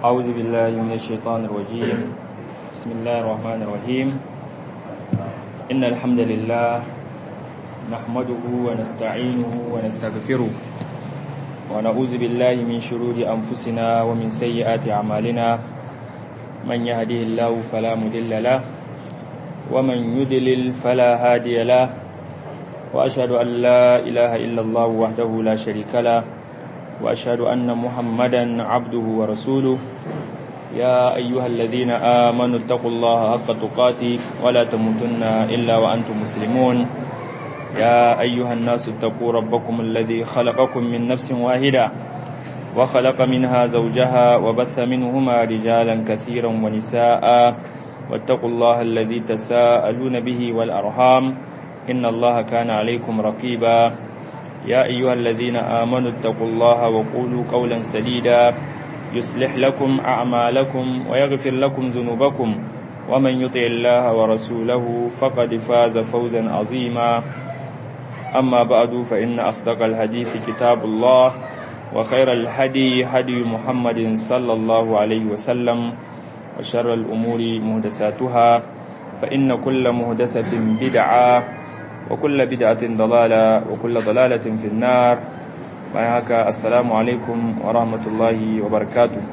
أعوذ بالله من الشيطان الرجيم بسم الله الرحمن الرحيم إن الحمد لله نحمده ونستعينه ونستغفره ونعوذ بالله من شرور أنفسنا ومن سيئات أعمالنا من يهده الله فلا مضل له ومن يضلل فلا هادي له وأشهد أن لا إله إلا الله وحده لا شريك له وأشهد أن محمدا عبده ورسوله يا أيها الذين آمنوا اتقوا الله حق تقاته ولا تموتن إلا وأنتم مسلمون يا أيها الناس اتقوا ربكم الذي خلقكم من نفس واحدة وخلق منها زوجها وبث منهما رجالا كثيرا ونساء واتقوا الله الذي تساءلون به والأرحام إن الله كان عليكم رقيبا يا أيها الذين آمنوا اتقوا الله وقولوا قولا سديدا يصلح لكم أعمالكم ويغفر لكم ذنوبكم ومن يطع الله ورسوله فقد فاز فوزا عظيما أما بعد فإن أصدق الحديث كتاب الله وخير الهدي هدي محمد صلى الله عليه وسلم وشر الأمور مهدساتها فإن كل مهدسة بدعة وكل بدعة ضلالة وكل ضلالة في النار معك السلام عليكم ورحمة الله وبركاته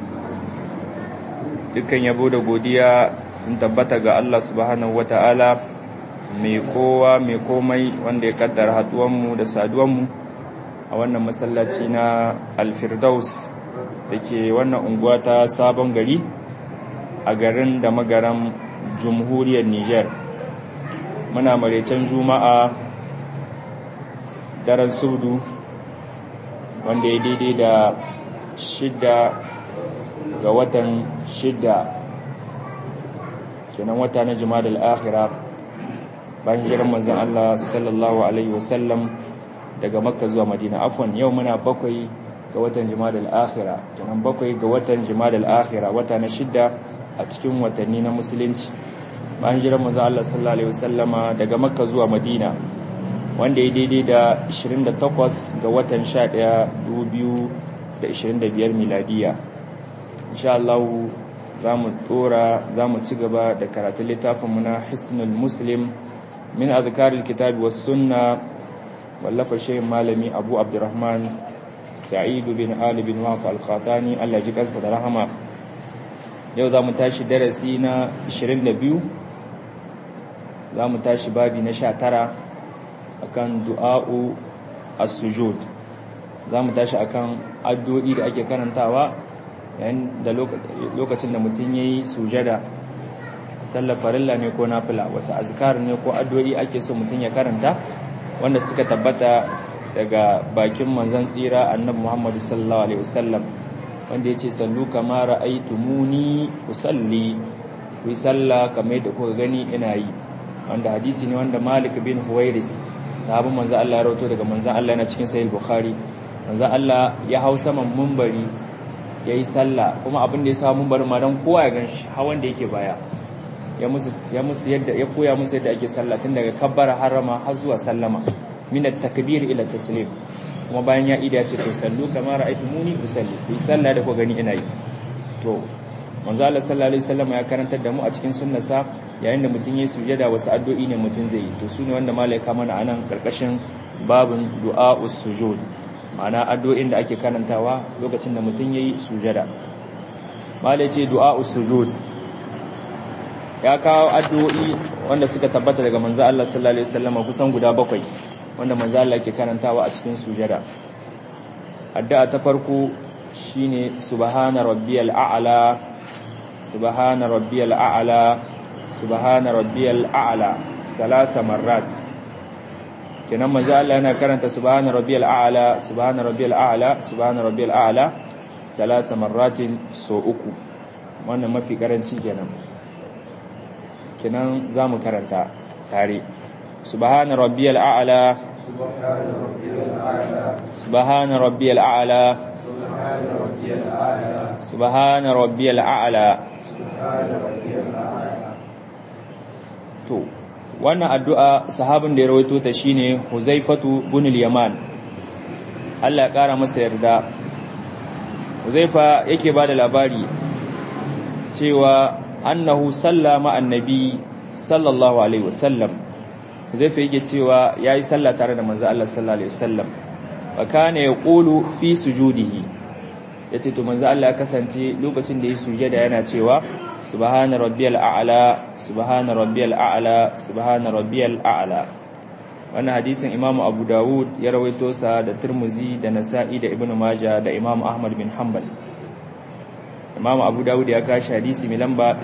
dukkan yabo da godiya sun tabbata ga Allah subhanahu wata'ala mai kowa mai komai wanda ya kaddara haduwanmu da saduwanmu a wannan masallaci na alfirdaus da ke wannan unguwa ta sabon gari a garin da magaran jamhuriyar niger muna maraicen juma'a daren sudu wanda ya daidai da shidda ga watan shidda kenan wata na jima'a al'akhira bayan jiran manzan Allah sallallahu Alaihi wasallam daga makka zuwa madina afon yau muna bakwai ga watan jima'a al'akhira kenan bakwai ga watan jima'a al'akhira wata na shidda a cikin watanni na musulunci bayan jiran manzo Allah sallallahu alaihi wasallama daga Makka zuwa Madina wanda ya daidai da 28 ga watan 11 2025 miladiya insha Allah zamu tsora zamu ci gaba da karatun littafin mu na Hisnul Muslim min azkaril kitabi was sunna wallafa shehin malami Abu Abdurrahman Sa'id bin Ali bin Waf al-Qatani Allah ji kansa da rahama yau za mu tashi darasi na 22 za mu tashi babi na 19 akan du'a'u as-sujud za mu tashi akan addu'o'i da ake karantawa yayin da lokacin da mutum yayi sujada sallar farilla ne ko nafila wasu azkar ne ko addu'o'i ake so mutum ya karanta wanda suka tabbata daga bakin manzon tsira annabi Muhammad sallallahu alaihi wasallam wanda ya ce sallu kama ra'aitumuni usalli ku yi sallah kamar yadda kuka gani ina yi wanda hadisi ne wanda Malik bin Huwairis sahabin manzo Allah ya rawato daga manzo Allah yana cikin sahih Bukhari manzo Allah ya hau saman munbari yayi sallah kuma abin da ya sa munbarin ma dan kowa ya ganshi hawan da yake baya ya musu ya musu yadda ya koya musu yadda ake sallah tun daga kabbara harama har zuwa sallama min at-takbir ila at-taslim kuma bayan ya ida ce to sallu kamar ra'aytumuni usalli ku sallah da ku gani ina yi to manzo Allah sallallahu alaihi wasallam ya karantar da mu a cikin sunnarsa yayin da mutum yayi sujada wasu addu'o'i ne mutum zai yi to sune wanda malaika mana anan karkashin babun du'a'us sujud ma'ana addu'o'in da ake karantawa lokacin da mutum yayi sujada malai ce du'a'us sujud ya kawo addu'o'i wanda suka tabbata daga manzo Allah sallallahu alaihi wasallam kusan guda bakwai wanda manzo Allah ke karantawa a cikin sujada addu'a ta farko shine subhana rabbiyal a'la subhana rabbiyal a'la subhana rabbiyal a'la salasa marrat kenan manzo Allah yana karanta subhana rabbiyal a'la subhana rabbiyal a'la subhana rabbiyal a'la salasa marratin so uku wannan mafi karanci kenan kenan zamu karanta tare سبحان ربي الأعلى سبحان ربي الأعلى سبحان ربي الأعلى to wannan addu'a sahabin da ya rawaito ta shine Huzaifatu bin al-Yaman Allah ya kara masa yarda Huzaifa yake ba da labari cewa annahu sallama annabi sallallahu alaihi wasallam Huzaifa yake cewa yayi sallah tare da manzo Allah sallallahu alaihi wasallam wa kana yaqulu fi sujudihi yace to manzo Allah ya kasance lokacin da ya sujada yana cewa subhana rabbiyal a'la subhana rabbiyal a'la subhana rabbiyal a'la wannan hadisin Imam Abu Dawud ya rawaito sa da Tirmidhi da Nasa'i da Ibn Majah da Imam Ahmad bin Hanbal Imam Abu Dawud ya kashi hadisi mai lamba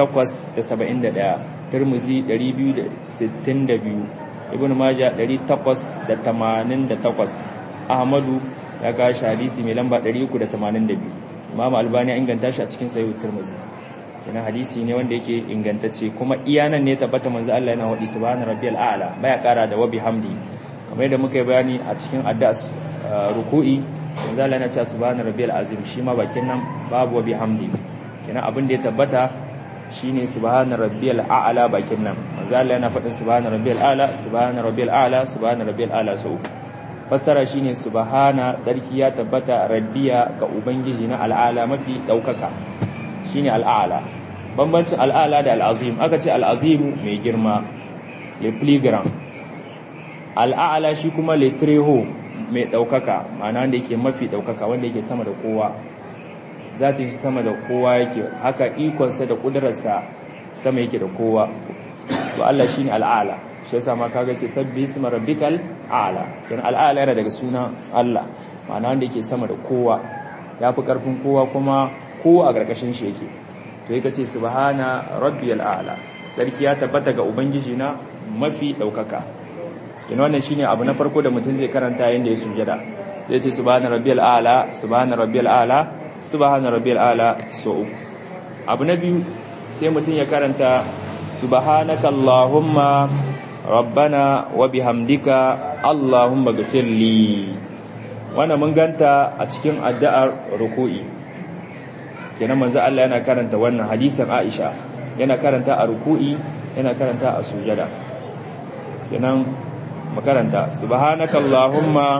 871 Tirmidhi 262 Ibn Majah 888 Ahmadu ya kashi hadisi mai lamba 382 Imam Albani ya inganta shi a cikin Sahih Tirmidhi kenan hadisi ne wanda yake ingantacce kuma iyanan ne tabbata manzo Allah yana wadi subhana rabbiyal a'la baya kara da wabi hamdi kamar yadda muka yi bayani a cikin addu'as ruku'i manzo Allah yana cewa subhana rabbiyal azim shi ma bakin nan babu wabi hamdi kenan abin da ya tabbata shine subhana rabbiyal a'la bakin nan manzo Allah yana faɗin subhana rabbiyal a'la subhana rabbiyal a'la subhana rabbiyal a'la sau fassara shine subhana tsarki ya tabbata rabbiya ga ubangiji na al'ala mafi daukaka shine al'ala bambancin al'ala da al'azim aka ce al'azimu mai girma le pligram al'ala shi kuma le treho mai daukaka ma'ana wanda yake mafi daukaka wanda yake sama da kowa zata shi sama da kowa yake haka ikonsa da kudurarsa sama yake da kowa to Allah shine al'ala shi yasa ma kaga ce sabbi isma rabbikal a'la kin al'ala yana daga sunan Allah ma'ana wanda yake sama da kowa yafi karfin kowa kuma ko a ƙarƙashin shi yake to yake ce subhana rabbiyal a'la sarki ya tabbata ga ubangiji na mafi daukaka kina wannan shine abu na farko da mutum zai karanta yayin da ya sujada zai ce subhana rabbiyal a'la subhana rabbiyal a'la subhana rabbiyal a'la so abu na biyu sai mutum ya karanta subhanaka allahumma rabbana wa bihamdika allahumma ghfirli wannan mun ganta a cikin addu'ar ruku'i kenan manzo Allah yana karanta wannan hadisin Aisha yana karanta a ruku'i yana karanta a sujada kenan makaranta subhanaka allahumma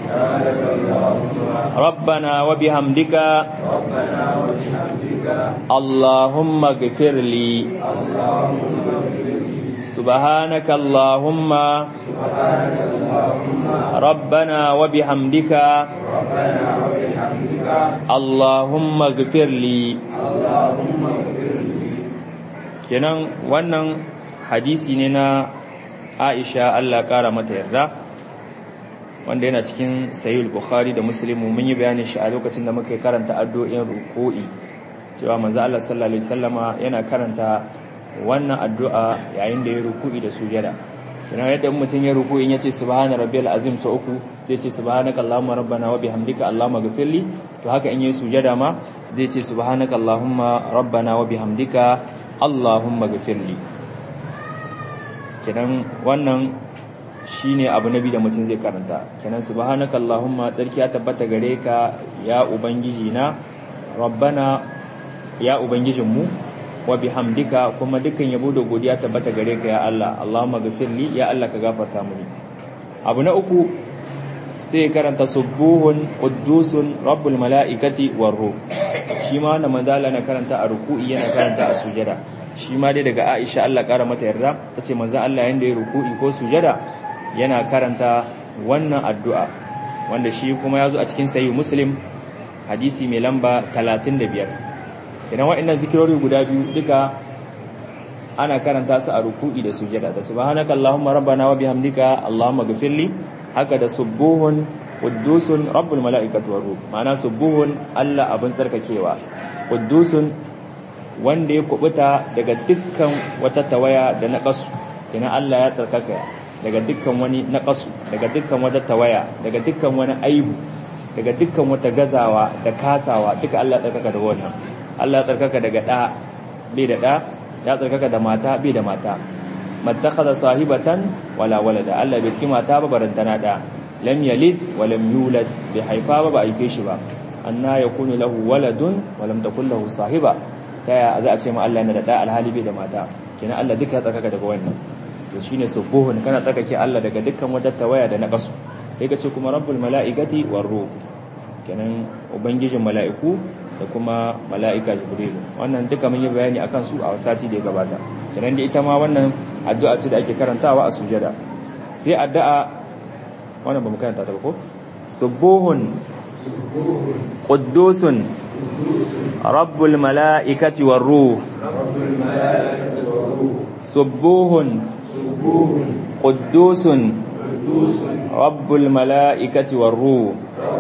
rabbana wa bihamdika allahumma ghfirli سبحانك اللهم ربنا وبحمدك اللهم اغفر لي kenan wannan hadisi ne na Aisha Allah kara mata yarda wanda yana cikin Sahih Bukhari da Muslim mun yi bayanin shi a lokacin da muka karanta addu'o'in ruku'i cewa manzo Allah sallallahu alaihi wasallama yana karanta wannan addu'a yayin da ya ruku'i da sujada yana yadda mutum ya ruku'i ya ce subhana rabbiyal azim sau uku zai ce subhanaka allahumma rabbana wa bihamdika allahumma ghfirli to haka in yi sujada ma zai ce subhanaka allahumma rabbana wa bihamdika allahumma ghfirli kenan wannan shine abu nabi da mutum zai karanta kenan subhanaka allahumma tsarki ya tabbata gare ka ya ubangiji na rabbana ya ubangijinmu wa bihamdika kuma dukkan yabo da godiya tabbata gare ka ya Allah Allahumma ghafirli ya Allah ka gafarta mini abu na uku sai karanta subuhun quddusun rabbul malaikati war ruh shi ma wannan manzala na karanta a ruku'i yana karanta a sujada shi ma dai daga Aisha Allah kara mata yarda tace manzon Allah yanda ya ruku'i ko sujada yana karanta wannan addu'a wanda shi kuma yazo a cikin sahih muslim hadisi mai lamba 35 kenan waɗannan zikirori guda biyu duka ana karanta su a ruku'i da sujada da subhanaka allahumma rabbana wa bihamdika allahumma ghfirli haka da subuhun quddusun rabbul malaikati war ruh ma'ana subuhun Allah abin tsarkakewa quddusun wanda ya kubuta daga dukkan wata tawaya da naqasu kenan Allah ya tsarkaka daga dukkan wani naqasu daga dukkan wata tawaya daga dukkan wani aibu daga dukkan wata gazawa da kasawa duka Allah ya tsarkaka da wannan Allah ya tsarkaka daga ɗa bai da ɗa ya tsarkaka da mata bai da mata mattakhadha sahibatan wala walada Allah bai kima ta ba barantana da lam yalid wa lam yulad bai haifa ba ba haife shi ba anna yakunu lahu waladun wa lam takul lahu sahiba ta ya za a ce ma Allah yana da ɗa alhali bai da mata kenan Allah duka ya tsarkaka daga wannan to shine subuhun kana tsarkake Allah daga dukkan wata tawaya da naqasu sai ka ce kuma rabbul malaikati war ruh kenan ubangijin mala'iku da kuma mala'ika jibrilu wannan duka mun yi bayani akan su a sati da ya gabata kenan da ita ma wannan addu'a ce da ake karantawa a sujada sai addu'a wannan ba mu karanta ta ba ko subuhun quddusun rabbul mala'ikati war ruh subuhun quddusun rabbul mala'ikati war ruh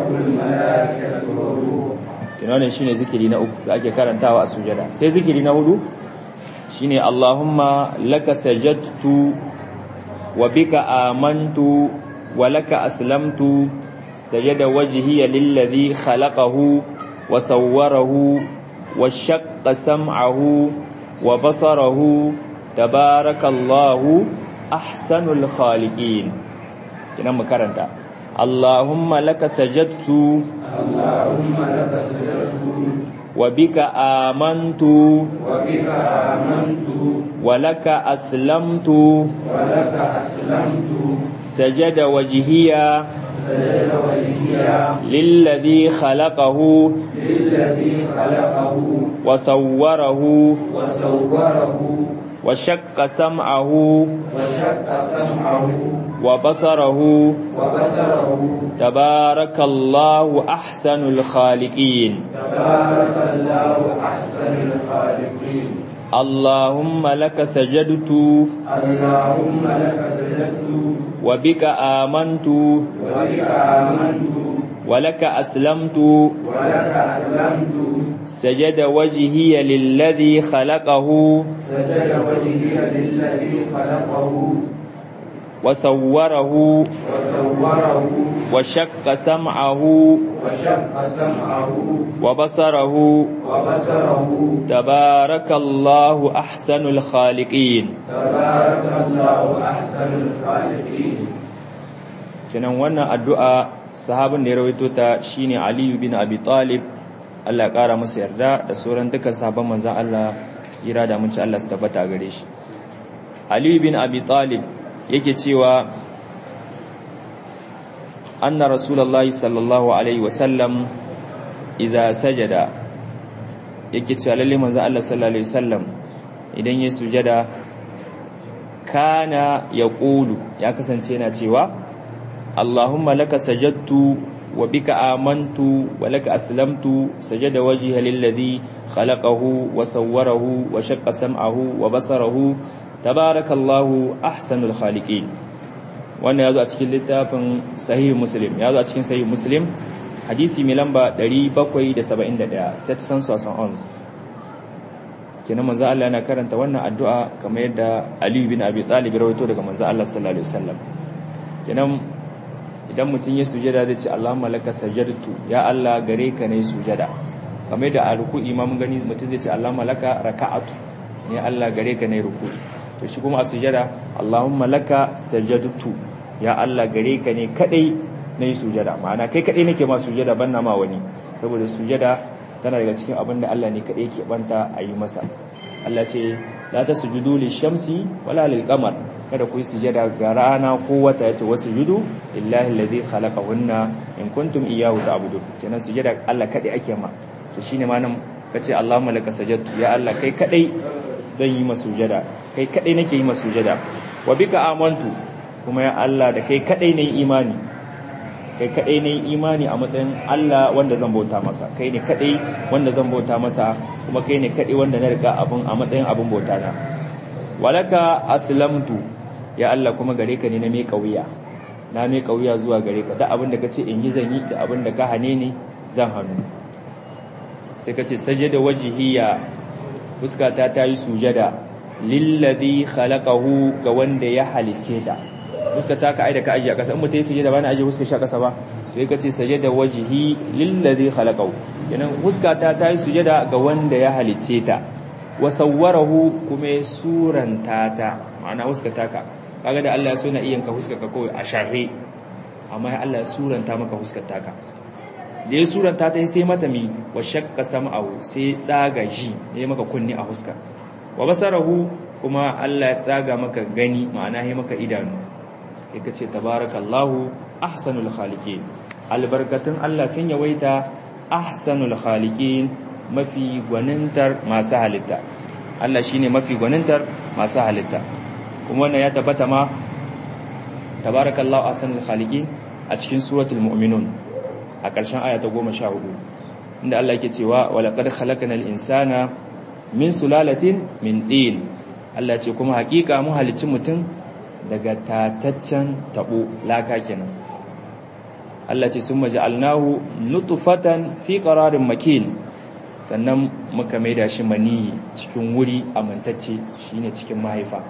tunanin shine zikiri na uku da ake karantawa a sujada sai zikiri na hudu shine Allahumma laka sajadtu wa bika amantu wa laka aslamtu sajada wajhiya lilladhi khalaqahu wa sawwarahu wa shaqqa sam'ahu wa basarahu tabarakallahu ahsanul khaliqin kinan mu karanta Allahumma laka sajadtu Allahumma laka sajadtu wa bika amantu wa bika amantu wa laka aslamtu wa laka aslamtu sajada wajhiya sajada wajhiya lilladhi khalaqahu lilladhi khalaqahu wa sawwarahu wa sawwarahu wa shaqqa sam'ahu wa shaqqa sam'ahu wa basarahu wa basarahu tabarakallahu ahsanul khaliqin tabarakallahu ahsanul khaliqin Allahumma laka sajadtu Allahumma laka sajadtu wa bika amantu wa bika amantu wa laka aslamtu wa laka aslamtu سجد وجهي للذي خلقه سجد وجهي للذي خلقه وصوره وصوره وشق سمعه وشق سمعه وبصره وبصره تبارك الله أحسن الخالقين تبارك الله أحسن الخالقين kenan wannan addu'a sahabin da ya rawaito ta shine Aliyu bin Abi Talib Allah ya kara masa yarda da sauran dukkan sahabban manzon Allah tsira da mun ci Allah su tabbata gare shi Aliyu bin Abi Talib yake cewa anna rasulullahi sallallahu alaihi wasallam idza sajada yake cewa lalle manzon Allah sallallahu alaihi wasallam idan ya sujada kana yaqulu ya kasance yana cewa Allahumma laka sajadtu wa bika amantu wa laka aslamtu sajada wajhiya lilladhi khalaqahu wa sawwarahu wa shaqqa sam'ahu wa basarahu tabarakallahu ahsanul khaliqin wannan yazo a cikin littafin sahih muslim yazo a cikin sahih muslim hadisi mai lamba 771 771 kenan manzo Allah yana karanta wannan addu'a kamar yadda Ali bin Abi Talib rawaito daga manzo Allah sallallahu alaihi wasallam kenan idan mutum ya sujada zai ce Allahumma laka sajadtu ya Allah gare ka ne sujada kamar da a ruku'i ma mun gani mutum zai ce Allahumma laka raka'atu ya Allah gare ka ne ruku'i to shi kuma a sujada Allahumma laka sajadtu ya Allah gare ka ne kadai nayi sujada ma'ana kai kadai nake ma sujada banna ma wani saboda sujada tana daga cikin abin da Allah ne kadai yake banta a yi masa Allah ce la tasjudu lishamsi wala lilqamar kada ku yi sujada ga rana ko wata yace wasjudu lillahi alladhi khalaqahunna in kuntum iyyahu ta'budun kenan sujada Allah kadai ake ma to shine ma nan kace Allahumma laka sajadtu ya Allah kai kadai zan yi masujada kai kadai nake yi masujada wa bika amantu kuma ya Allah da kai kadai ne imani kai kadai ne imani a matsayin Allah wanda zan bauta masa kai ne kadai wanda zan bauta masa kuma kai ne kadai wanda na riga abun a matsayin abun bauta na walaka aslamtu ya Allah kuma gare ka ne na mai kauya na mai kauya zuwa gare ka da abin da kace in yi zan yi da abin da ka hane ni zan hannu sai kace sajada wajhiya fuskata ta yi sujada lillazi khalaqahu ga wanda ya halicce ta fuskata ka aida ka aje a kasa in mutai sujada bana aje fuskar shi a kasa ba sai kace sajada wajhi lillazi khalaqahu kenan fuskata ta yi sujada ga wanda ya halicce ta wa sawwarahu kuma suranta ta ma'ana fuskata ka kaga da Allah ya so na iyan ka fuskar ka kawai a sharri amma Allah ya suranta maka fuskar ka da ya suranta ta sai mata mi wa shakka sam'ahu sai tsaga ji ne maka kunni a huska wa basarahu kuma Allah ya tsaga maka gani ma'ana ya maka idanu sai kace tabarakallahu ahsanul khaliqin albarkatun Allah sun yawaita ahsanul khaliqin mafi gwanintar masu halitta Allah shine mafi gwanintar masu halitta kuma wannan ya tabbata ma tabarakallahu ahsanul khaliqin a cikin suratul mu'minun a ƙarshen aya ta 14 inda Allah yake cewa walaqad khalaqnal insana min sulalatin min din Allah ce kuma hakika mu halicci mutum daga tataccen tabo laka kenan Allah ce summa ja'alnahu nutfatan fi qararin makin sannan muka maida shi maniyi cikin wuri amintacce shine cikin mahaifa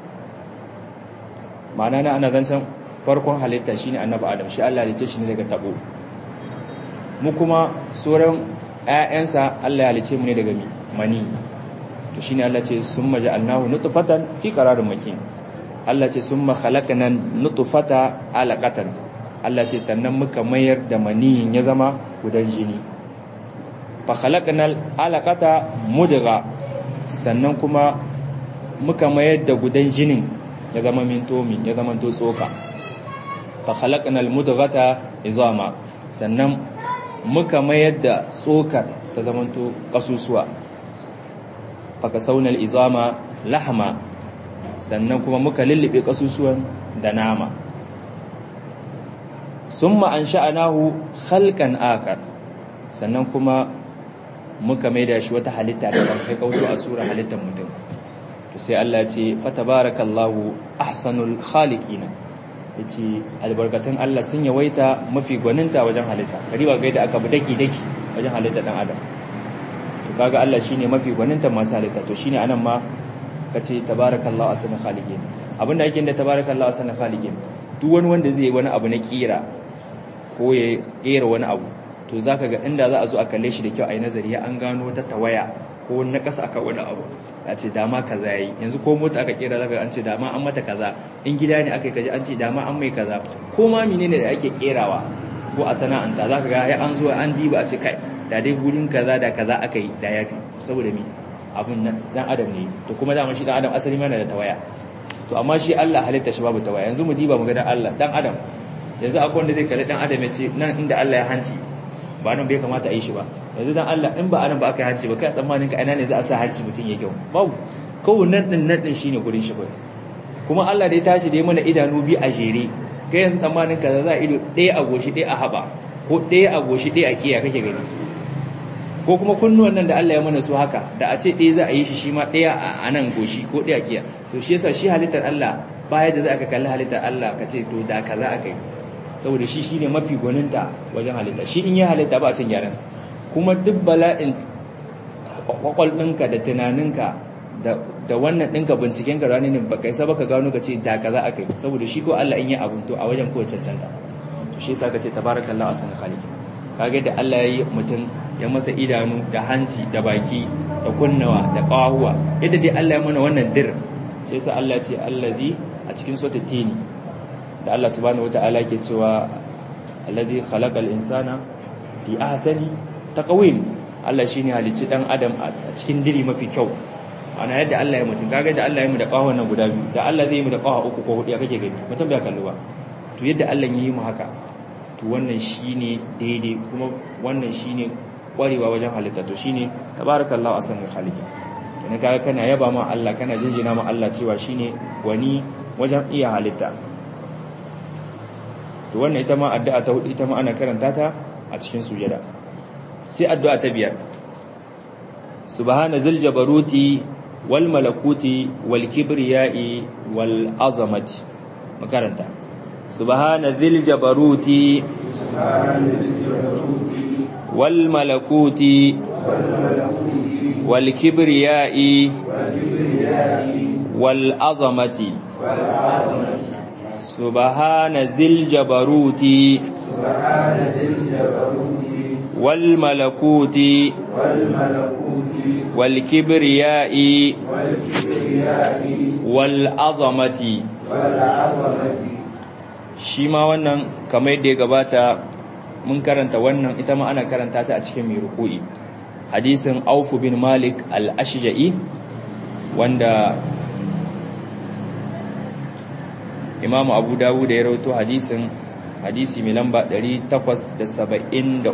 ma'ana na ana zancen farkon halitta shine annabi adam shi Allah halicce shi ne daga tabo mu kuma sauran ƴaƴansa Allah ya halicce mu ne daga mani to shine Allah ce summa ja'alnahu nutfatan fi qararin makin Allah ce summa khalaqna nutfata alaqatan Allah ce sannan muka mayar da maniyin ya zama gudan jini fa khalaqnal alaqata mudgha sannan kuma muka mayar da gudan jinin ya zama mintomi ya zama to tsoka fa khalaqnal mudghata izama sannan muka mayar da tsokar ta zama to kasusuwa fa kasawnal izama lahma sannan kuma muka lullube kasusuwan da nama summa ansha'nahu khalqan akar sannan kuma muka maida shi wata halitta da ban kai kauto a sura halittar mutum to sai Allah ya ce fatabarakallahu ahsanul khaliqin yace albarkatun Allah sun yawaita mafi gwaninta wajen halitta kariba ga da aka bi daki daki wajen halitta dan adam to kaga Allah shine mafi gwaninta masu halitta to shine anan ma kace tabarakallahu ahsanul khaliqin abinda yake da tabarakallahu ahsanul khaliqin duk wani wanda zai yi wani abu na kira ko ya kera wani abu to zaka ga inda za a zo a kalle shi da kyau a yi nazari ya an gano wata tawaya ko na ƙasa aka wani abu a ce dama kaza yayi yanzu ko mota aka kera zaka an ce dama an mata kaza in gida ne aka yi kaji an ce dama an mai kaza ko ma menene da ake kerawa ko a sana'anta zaka ga ya an zo an diba a ce kai da dai gurin kaza da kaza aka yi da yafi saboda me abun dan adam ne to kuma dama shi dan adam asali mana da tawaya to amma shi Allah halitta shi babu tawaya yanzu mu diba mu ga dan Allah dan adam yanzu akwai wanda zai kalli dan adam ya ce nan inda Allah ya hanci ba nan bai kamata a yi shi ba yanzu dan Allah in ba anan ba aka yi hanci ba kai tsammanin ka ina ne za a sa hanci mutum ya kyau babu kawai nan din nan din shine gurin shi bai kuma Allah da ya tashi da ya mana idanu bi a jere kai yanzu tsammanin ka za a ido ɗaya a goshi ɗaya a haɓa ko ɗaya a goshi ɗaya a kiya kake gani ko kuma kunnuwan nan da Allah ya mana su haka da a ce ɗaya za a yi shi shi ma ɗaya a nan goshi ko ɗaya a kiya to shi yasa shi halittar Allah baya da za ka kalli halittar Allah ka ce to da kaza aka yi saboda shi shine mafi gwaninta wajen halitta shi in ya halitta ba a cin gyaransa kuma duk bala'in kwakwal ɗinka da tunaninka da wannan ɗinka binciken ka ranar ne ba kai saba ka gano ka ce da kaza aka yi saboda shi ko Allah in yi abun to a wajen kowace cancanta to shi yasa ka ce tabarakallahu asan khaliqi kage da Allah ya yi mutum ya masa idanu da hanci da baki da kunnawa da ƙahuwa yadda dai Allah ya mana wannan dir shi yasa Allah ya ce allazi a cikin sura tini da Allah subhanahu wata'ala ke cewa allazi khalaqal insana fi ahsani taqwim Allah shine halicci dan adam a cikin diri mafi kyau ana yadda Allah ya mutum kaga da Allah ya mu da ƙahon nan guda biyu da Allah zai mu da ƙaho uku ko hudu ya kake gani mutum bai kallo ba to yadda Allah ya yi mu haka to wannan shine daidai kuma wannan shine kwarewa wajen halitta to shine tabarakallahu ahsanul khaliqin kana kaga kana yaba ma Allah kana jinjina ma Allah cewa shine wani wajen iya halitta to wannan ita ma addu'a ta hudu ita ma ana karanta ta a cikin sujada sai addu'a ta biyar subhana zil jabaruti wal malakuti wal kibriyai wal azamati makaranta subhana zil jabaruti wal malakuti wal kibriyai wal azamati سبحان ذي الجبروت والملكوت والكبرياء والعظمة shi ma wannan kamar yadda ya gabata mun karanta wannan ita ma ana karanta ta a cikin mai ruku'i hadisin aufu bin malik al-ashja'i wanda imamu abu dawud ya rawaito hadisin hadisi mai lamba 873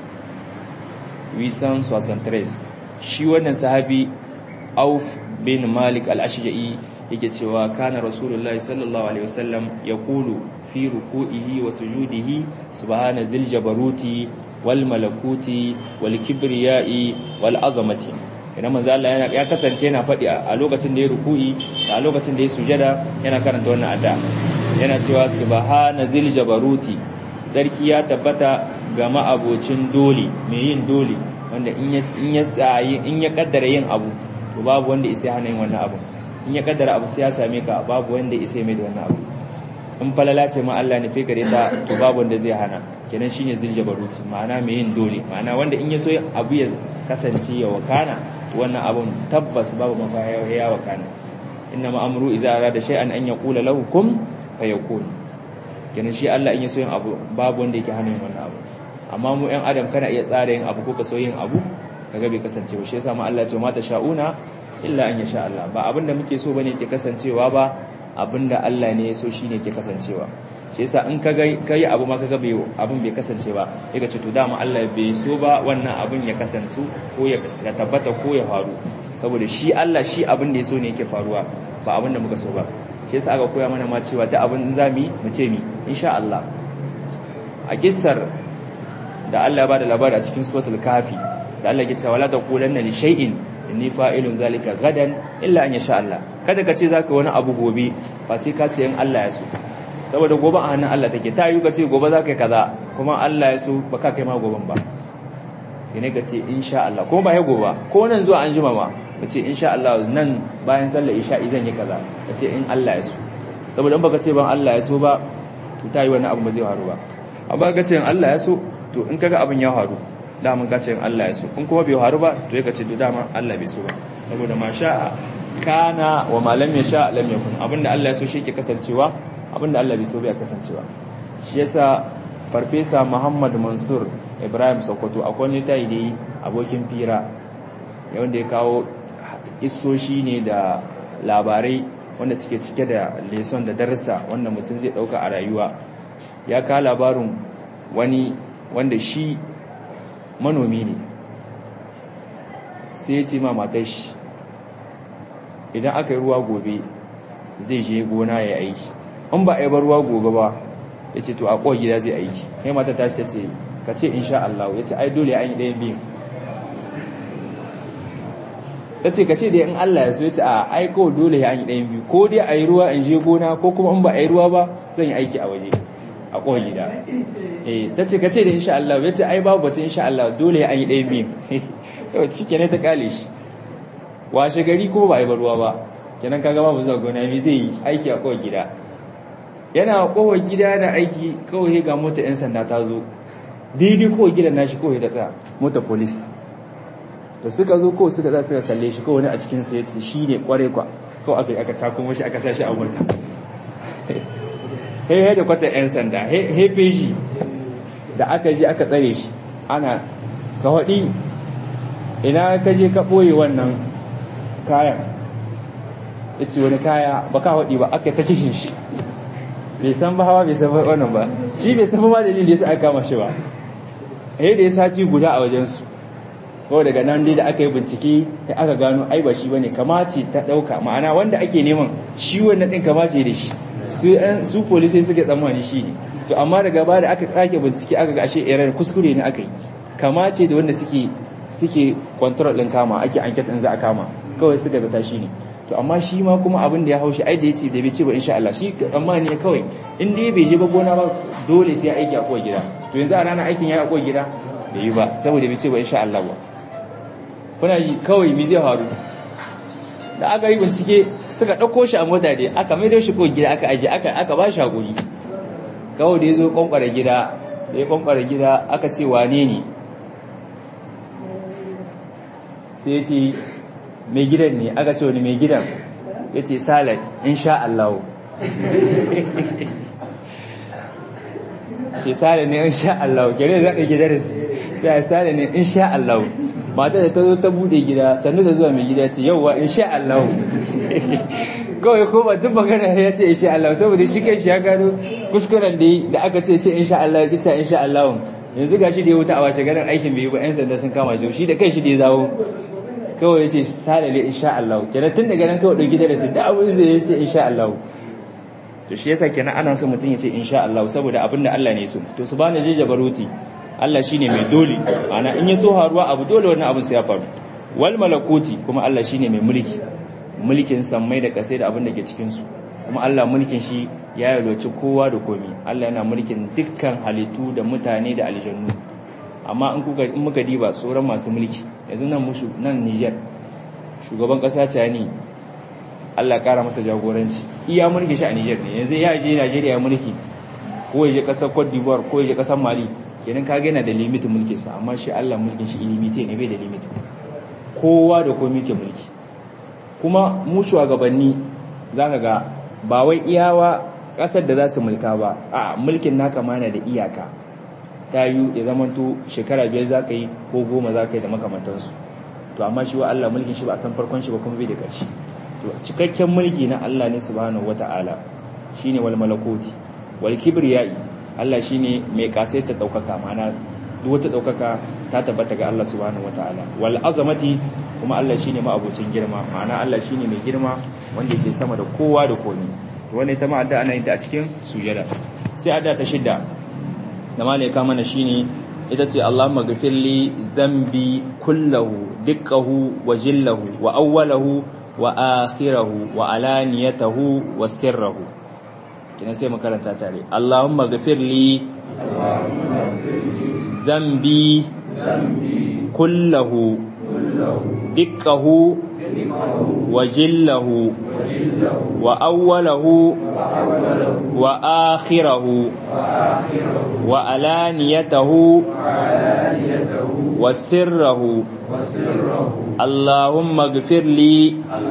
wisan swasantres shi wannan sahabi auf bin malik al-ashja'i yake cewa kana rasulullahi sallallahu alaihi wasallam yaqulu fi ruku'ihi wa sujudihi subhana zil jabaruti wal malakuti wal kibriyai wal azamati idan manzo Allah ya kasance yana faɗi a lokacin da ya ruku'i a lokacin da ya sujada yana karanta wannan adda yana cewa subhana zil jabaruti sarki ya tabbata ga ma'abocin dole mai yin dole wanda in ya in ya tsayi in ya kaddara yin abu to babu wanda isa hana yin wannan abu in ya kaddara abu sai ya same ka babu wanda isa mai da wannan abu in falala ce ma Allah ne fekare ta to babu wanda zai hana kenan shine zil jabaruti ma'ana mai yin dole ma'ana wanda in ya so abu ya kasance ya wakana to wannan abun tabbas babu mafaya ya wakana inna ma amru idza arada shay'an an yaqula lahu kun fayakun kenan shi Allah in ya so yin abu babu wanda yake hana yin wannan abu amma mu ɗan adam kana iya tsara yin abu ko ka so yin abu kaga bai kasance ba shi yasa ma Allah ya ce mata sha'una illa an yasha Allah ba abinda muke so bane yake kasancewa ba abinda Allah ne ya so shine yake kasancewa shi yasa in kaga kai abu ma kaga bai abin bai kasance ba sai ka ce to dama Allah bai so ba wannan abin ya kasance ko ya tabbata ko ya faru saboda shi Allah shi abin da ya so ne yake faruwa ba abin da muka so ba shi yasa aka koya mana ma cewa ta abin zami mu ce mi insha Allah a kissar da Allah ya bada labari a cikin suratul kafi da Allah ya ce wala taqulanna li shay'in inni fa'ilun zalika gadan illa an yasha Allah kada ka ce zaka wani abu gobe face ka ce in Allah ya so saboda gobe a hannun Allah take ta yi ka ce gobe zaka yi kaza kuma Allah ya so baka kai ma goben ba sai ne ka ce insha Allah kuma ba ya gobe ko nan zuwa an jima ma ka ce insha Allah nan bayan sallar isha'i zan yi kaza ka ce in Allah ya so saboda in baka ce ban Allah ya so ba to ta yi wani abu ba zai faru ba amma ka ce in Allah ya so to in kaga abin ya faru daman ka ce in Allah ya so in kuma bai faru ba to ya ka ce to dama Allah bai so ba saboda ma sha'a kana wa ma lam yasha lam yakun abinda Allah ya so shi ke kasancewa abinda Allah bai so bai kasancewa shi yasa farfesa Muhammad Mansur Ibrahim Sokoto akwai wani tayi da abokin fira wanda ya kawo isoshi ne da labarai wanda suke cike da leson da darsa wanda mutum zai dauka a rayuwa ya kawo labarin wani wanda shi manomi ne sai ya ce ma matar shi idan aka yi ruwa gobe zai je gona ya aiki in ba a yi ruwa gobe ba ya ce to a kowa gida zai aiki kai mata tashi ta ce ka ce insha Allah ya ce ai dole an yi ɗayan biyu ta ce ka ce da in Allah ya so ya ce a aiko dole ya an yi ɗayan biyu ko dai a yi ruwa in je gona ko kuma in ba a yi ruwa ba zan yi aiki a waje a kowa gida eh ta ce ka ce da insha Allah ya ce ai babu batun insha Allah dole ya an yi ɗayan biyu yau shi kenan ta kale shi washe gari kuma ba a yi ruwa ba kenan kaga babu zuwa gona mi zai yi aiki a kowa gida yana kowa gida da aiki kawai ga mota yan sanda ta zo daidai kowa gidan nashi kawai ta tsaya mota police da suka zo ko suka za suka kalle shi kawai wani a cikin su yace shi ne kware kwa kawai aka aka takumo shi aka sashi a mota he he da kwata yan sanda he he feji da aka je aka tsare shi ana ka wadi ina ka je ka boye wannan kayan yace wani kaya baka wadi ba aka ta kishin shi bai san ba hawa bai san ba wannan ba shi bai san ba dalilin da yasa aka kama shi ba eh da ya sati guda a wajen su kawai daga nan dai da aka yi bincike sai aka gano ai ba shi bane kamace ta dauka ma'ana wanda ake neman shi wannan din kamace da shi su su police suke tsammani shi ne to amma daga baya da aka tsake bincike aka ga ashe error kuskure ne aka yi kamace da wanda suke suke control din kama ake enquete din za a kama kawai suka ga tashi ne to amma shi ma kuma abin da ya haushi ai da yace da bai ce ba insha Allah shi amma ne kawai in dai bai je ba gona ba dole sai aiki a kowa gida to yanzu a ranar aikin ya a kowa gida bai yi ba saboda bai ce ba insha Allah ba kuna ji kawai mi zai faru da aka yi bincike suka ɗauko shi a mota dai aka mai da shi kowa gida aka aje aka aka ba shi hakuri kawai da ya zo kwankwara gida da ya kwankwara gida aka ce wane ne sai ce mai gidan ne aka ce wani mai gidan ya ce salad insha Allah ce salad ne insha Allah gare da zaɗa gidan sai salad ne insha Allah mata da ta zo ta buɗe gida sannu da zuwa mai gida ce yauwa insha Allah kawai ko ba duk magana ya ce insha Allah saboda shi kai shi ya gano kuskuren da da aka ce ce insha Allah ya kice insha Allah yanzu gashi da ya wuta a washe garin aikin bai yi ba yan sanda sun kama shi shi da kai shi da ya zawo kawai ya ce salale insha Allah kenan tun daga nan kawai dauki darasi da abin zai ya ce insha Allah to shi yasa kenan ana so mutum ya ce insha Allah saboda abin da Allah ne so to subhana jija baruti Allah shine mai dole ana in ya so haruwa abu dole wannan abin sai ya faru wal malakuti kuma Allah shine mai mulki mulkin sammai da kasai da abin da ke cikin su kuma Allah mulkin shi ya yaloci kowa da komi Allah yana mulkin dukkan halittu da mutane da aljannu amma in kuka in muka diba sauran masu mulki yanzu nan mushu nan Niger shugaban kasa Tani Allah kara masa jagoranci iya mulki shi a Niger ne yanzu ya je Najeriya ya mulki ko ya je kasar Cote d'Ivoire ko ya je kasar Mali kenan kaga yana da limitin mulkin sa amma shi Allah mulkin shi illimite ne bai da limit kowa da komai ke mulki kuma mu shugabanni zaka ga ba wai iyawa kasar da za su mulka ba a mulkin naka ma na da iyaka ta yi ya zamanto shekara biyar za ka yi ko goma za ka yi da makamantansu to amma shi wa Allah mulkin shi ba a san farkon shi ba kuma bai da ƙarshe to cikakken mulki na Allah ne subhanahu wata'ala shine wal malakoti wal kibriyai Allah shine mai kasaita daukaka mana duk wata daukaka ta tabbata ga Allah subhanahu wata'ala wal azamati kuma Allah shine ma'abocin girma ma'ana Allah shine mai girma wanda yake sama da kowa da komai to wannan ita ma adda ana yin ta a cikin sujada sai adda ta shidda da malaika mana shine ita ce Allahumma ghfirli zambi kullahu dukkahu wa jillahu wa awwalahu wa akhirahu wa alaniyatahu wa sirrahu kina sai mu karanta tare Allahumma ghfirli zambi kullahu dukkahu wa jillahu wa awwalahu wa akhirahu wa alaniyatahu wa sirrahu اللهم اغفر لي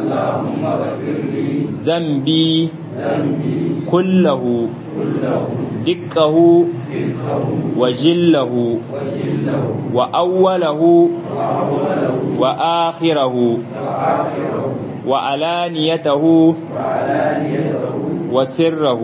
ذنبي كله دقه وجله وأوله وآخره وعلانيته وسره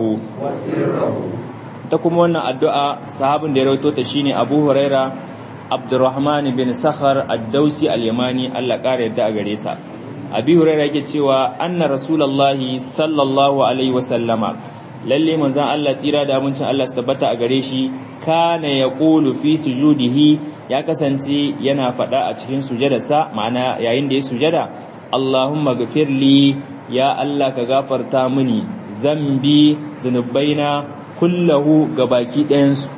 تكم وانا الدعاء صحاب ديروتو تشيني أبو هريرة Abdurrahman bin Sakhar Ad-Dausi Al-Yamani Allah ƙara yadda a gare sa Abi Hurairah yake cewa anna Rasulullahi sallallahu alaihi wasallama lalle manzon Allah tsira da amincin Allah su tabbata a gare shi kana yaqulu fi sujudihi ya kasance yana faɗa a cikin sujadarsa ma'ana yayin da ya sujada Allahumma ghafirli ya Allah ka gafarta mini zambi zunubaina kullahu gabaki ɗayansu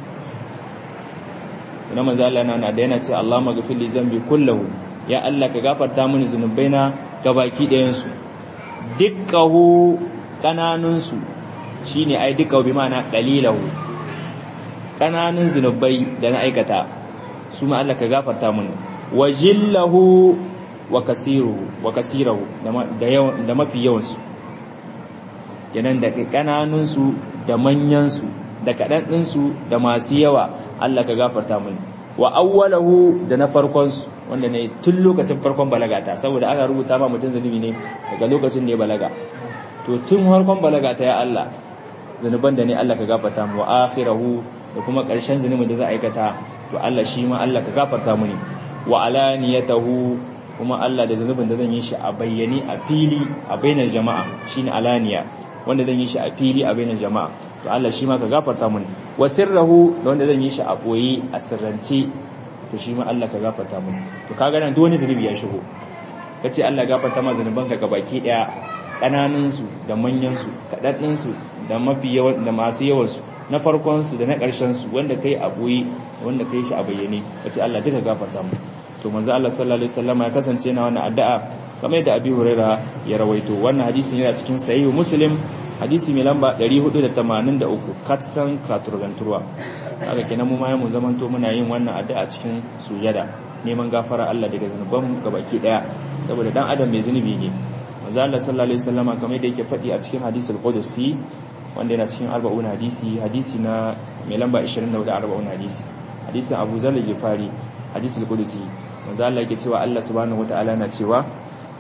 na manzo Allah na da yana ce Allah maghfir li zambi kullahu ya Allah ka gafarta mini zunubaina gabaki ɗayan su dukkahu kananun su shine ai dukkahu bi ma'ana qalilahu kananun zunubai da na aikata su ma Allah ka gafarta mini wajillahu wa kasiruhu wa kasirahu da yawan da mafi yawan su yanan da kananun su da manyan su da kadan din su da masu yawa Allah ka gafarta mini wa awwalahu da na farkon su wanda ne tun lokacin farkon balagata saboda ana rubuta ma mutum zanubi ne daga lokacin da ya balaga to tun farkon balagata ya Allah zanuban da ne Allah ka gafarta mu wa akhirahu da kuma ƙarshen zanubin da za a aikata to Allah shi ma Allah ka gafarta mini wa alaniyatahu kuma Allah da zanubin da zan yi shi a bayyane a fili a bainar jama'a shine alaniya wanda zan yi shi a fili a bainar jama'a to Allah shi ma ka gafarta mini wa sirrahu da wanda zan yi shi a boye a sirrance to shi ma Allah ka gafarta mini to kaga nan duk wani zunubi ya shigo kace Allah gafarta ma zanubanka gabaki daya kananun su da manyan su kadadin su da mafi yawan da masu yawan su na farkon su da na karshen su wanda kai a boye wanda kai shi a bayyane kace Allah duka gafarta mu to manzo Allah sallallahu alaihi wasallam ya kasance yana wannan addu'a kamar yadda Abi Huraira ya rawaito wannan hadisi yana cikin sahih Muslim hadisi mai lamba 483 katsan katurganturwa haka kenan mu ma mu zamanto muna yin wannan addu'a cikin sujada neman gafara Allah daga zanuban gabaki daya saboda dan adam mai zunubi ne manzo Allah sallallahu alaihi wasallama kamar yadda yake faɗi a cikin hadisul qudusi wanda yana cikin 40 hadisi hadisi na mai lamba 24 40 hadisi hadisin Abu Zar al-Ghifari hadisul qudusi manzo Allah yake cewa Allah subhanahu wataala na cewa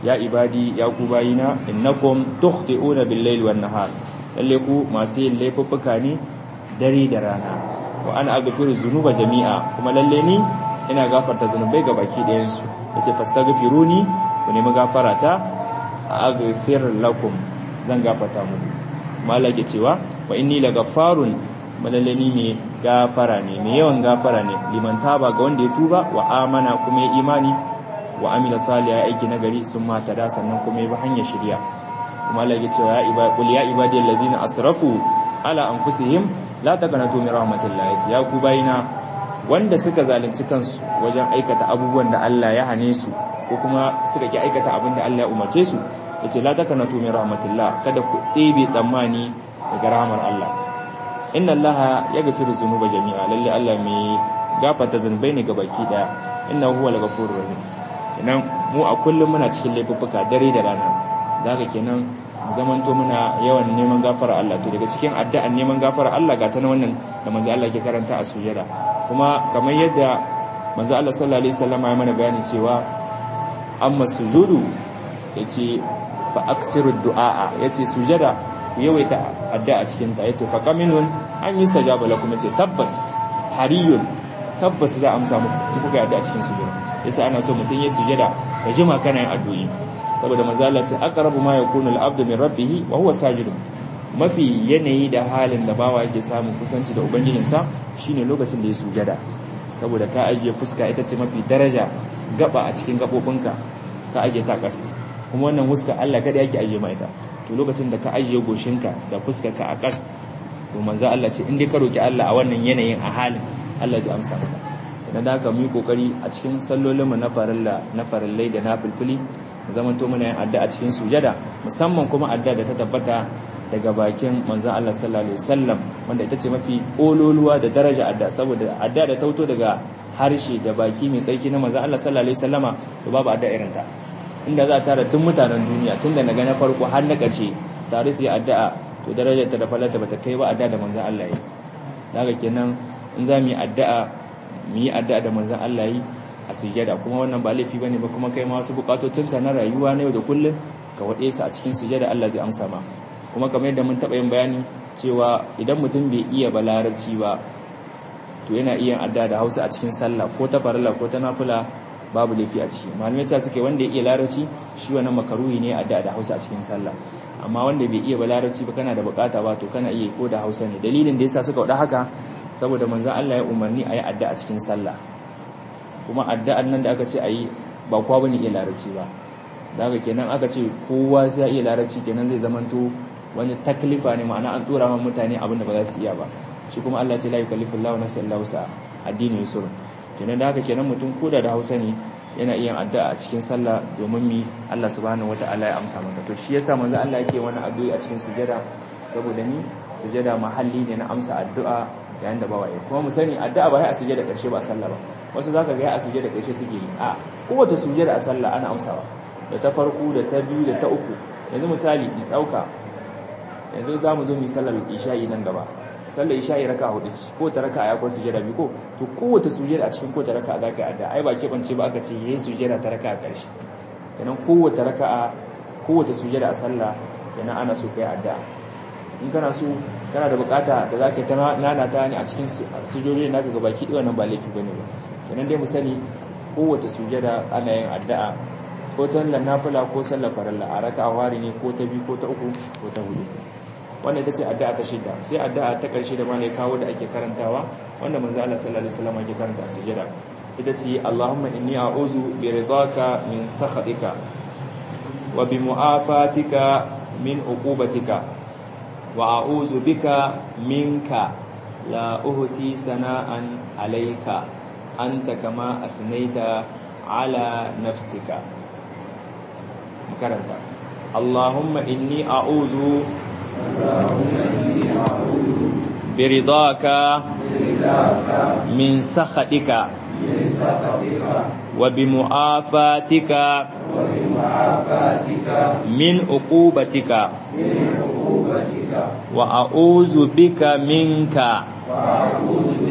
ya ibadi ya ku bayina innakum tukhti'una bil-layli wan-nahar lalle ku masu yin laifuffuka ne dare da rana wa ana aghfiru dhunuba jami'a kuma lalle ni ina gafarta zanubai ga baki ɗayan su yace fastaghfiruni ku nemi gafara ta aghfir lakum zan gafarta muku malaka cewa wa inni lagafarun malalle ni ne gafara ne mai yawan gafara ne liman taba ga wanda ya tuba wa amana kuma ya imani wa amila salih aiki nagari sun mata da sannan kuma ya bi hanyar shirya kuma Allah ya ce ya ibadi qul ya ibadi allazina asrafu ala anfusihim la taqnatu min rahmatillah yace ya ku bayina wanda suka zalunci kansu wajen aikata abubuwan da Allah ya hane su ko kuma suka ki aikata abin da Allah ya umarce su yace la taqnatu min rahmatillah kada ku ɗebe tsammani daga rahmar Allah inna Allah yaghfiru dhunuba jami'a lalle Allah mai gafarta zunubai ne ga baki daya innahu huwal ghafurur rahim kenan mu a kullum muna cikin laifuffuka dare da rana zaka kenan zamanto muna yawan neman gafara Allah to daga cikin addu'an neman gafara Allah ga ta na wannan da manzo Allah ke karanta a sujada kuma kamar yadda manzo Allah sallallahu alaihi wasallam ya mana bayani cewa amma sujudu yace fa aksiru du'a yace sujada ku yawaita addu'a cikin ta yace fa qaminun an yustajaba lakum yace tabbas hariyun tabbas za a amsa muku kuka addu'a cikin sujada yasa ana so mutun ya sujada ka jima kana yin addu'i saboda manzo Allah ce aqrabu ma yakunu al-abdu min rabbih wa huwa sajid mafi yanayi da halin da bawa yake samu kusanci da ubangijinsa shine lokacin da ya sujada saboda ka ajiye fuska ita ce mafi daraja gaba a cikin gabobinka ka ajiye ta ƙasa kuma wannan fuska Allah kada yake ajiye ma ita to lokacin da ka ajiye goshinka da fuskarka a ƙasa to manzo Allah ce in dai ka roki Allah a wannan yanayin a halin Allah zai amsa maka dan da haka mu yi kokari a cikin sallolinmu na farilla na farillai da na fulfuli zamanto muna yin addu'a cikin sujada musamman kuma addu'a da ta tabbata daga bakin manzon Allah sallallahu alaihi wasallam wanda ita ce mafi kololuwa da daraja addu'a saboda addu'a da tauto daga harshe da baki mai tsarki na manzon Allah sallallahu alaihi wasallama to babu addu'a irin ta inda za a tara duk mutanen duniya tunda na ga na farko har na ƙarshe su tare su yi addu'a to darajar ta da falata bata kai ba addu'a da manzon Allah yi daga kenan in za mu yi addu'a mu yi addu'a da manzon Allah yi a sujada kuma wannan ba laifi bane ba kuma kai ma wasu bukatocinka na rayuwa na yau da kullum ka wade su a cikin sujada Allah zai amsa ma kuma kamar yadda mun taba yin bayani cewa idan mutum bai iya balarabci ba to yana iya adda da Hausa a cikin sallah ko ta farilla ko ta nafila babu laifi a ciki malamai ta suke wanda ya iya larabci shi wannan makaruhi ne adda da Hausa a cikin sallah amma wanda bai iya balarabci ba kana da bukata ba to kana iya ko da Hausa ne dalilin da yasa suka wada haka saboda manzon Allah ya umarni a yi adda a cikin sallah kuma addu'an nan da aka ce a yi ba kowa bane iya larabci ba da haka kenan aka ce kowa sai ya iya larabci kenan zai zamanto wani taklifa ne ma'ana an tura ma mutane abin da ba za su iya ba shi kuma Allah ce la yukallifu Allahu nafsan illa wus'aha addini yusur kenan da haka kenan mutum koda da Hausa ne yana iya addu'a a cikin sallah domin mi Allah subhanahu wata'ala ya amsa masa to shi yasa manzo Allah yake wani addu'a a cikin sujada saboda ni sujada mahalli ne na amsa addu'a yayin da bawa kuma mu sani addu'a ba sai a sujada karshe ba sallah ba wasu zaka ga a sujada karshe suke yi a kowace sujada a sallah ana amsawa da ta farko da ta biyu da ta uku yanzu misali mu dauka yanzu za mu zo mu sallar isha'i nan gaba sallar isha'i raka hudu ce ko ta raka ya ko sujada biyu ko to kowace sujada a cikin kowace raka za ka adda ai ba ke bance ba aka ce yayi sujada ta raka a karshe kenan kowace raka'a kowace sujada a sallah kenan ana so kai adda in kana so kana da bukata da za ka ta nana ta ne a cikin sujjoji naka ga baki ɗaya nan ba laifi bane ba kenan dai mu sani kowace sujada ana yin addu'a ko sallar nafila ko sallar farilla a raka'a wari ne ko ta biyu ko ta uku ko ta hudu wannan ita ce addu'a ta shida sai addu'a ta ƙarshe da malai kawo da ake karantawa wanda manzo Allah sallallahu alaihi wasallam ake karanta a sujada ita ce Allahumma inni a'udhu bi ridaka min sakhatika wa bi mu'afatika min uqubatika wa a'udhu bika minka la uhsi sana'an alayka anta kama asnaita ala nafsika makaranta Allahumma inni a'udhu biridaka min sakhatika wa bimu'afatika min uqubatika wa a'udhu bika minka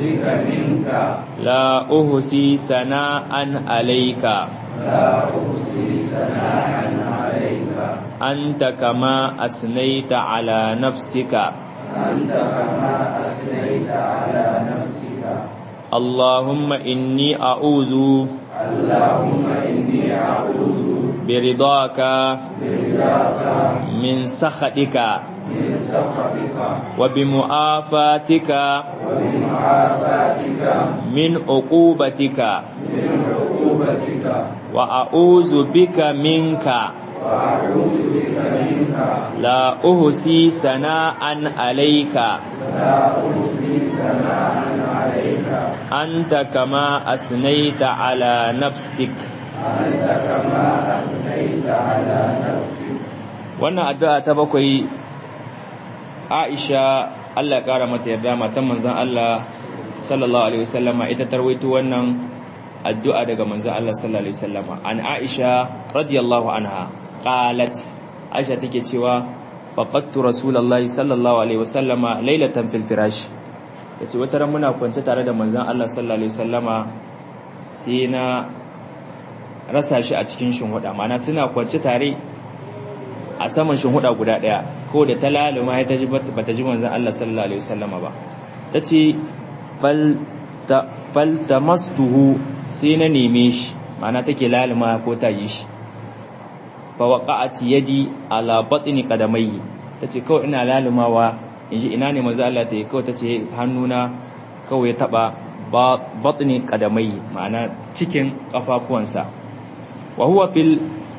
la uhsi sana'an alayka أحصي ثناء عليك أنت كما أثنيت على نفسك أنت كما أثنيت على نفسك اللهم إني أعوذ اللهم إني أعوذ برضاك برضاك من سخطك من سخطك وبمعافاتك وبمعافاتك من عقوبتك من عقوبتك وأعوذ بك منك وأعوذ بك منك لا أحصي ثناء عليك لا أحصي ثناء عليك أنت كما أثنيت على نفسك أنت كما أثنيت على نفسك wannan addu'a ta bakwai Aisha Allah ya kara mata yarda matan manzon Allah sallallahu alaihi wasallama ita tarwaito wannan addu'a daga manzon Allah sallallahu alaihi wasallama an Aisha radiyallahu anha qalat Aisha take cewa faqattu rasulullahi sallallahu alaihi wasallama lailatan fil firash tace wata ran muna kwance tare da manzon Allah sallallahu alaihi wasallama sai na rasa shi a cikin shinhuda ma'ana suna kwance tare a saman shinhuda guda daya ko da ta laluma ya taji bata ji manzon Allah sallallahu alaihi wasallama ba tace fal ta fal tamastuhu sai na neme shi ma'ana take laluma ko ta yi shi fa waqa'at yadi ala batni qadamayhi tace kawai ina lalumawa inji ina ne manzon Allah ta yi kawai tace hannuna kawai ya taba batni qadamayhi ma'ana cikin kafafuwansa wa huwa fil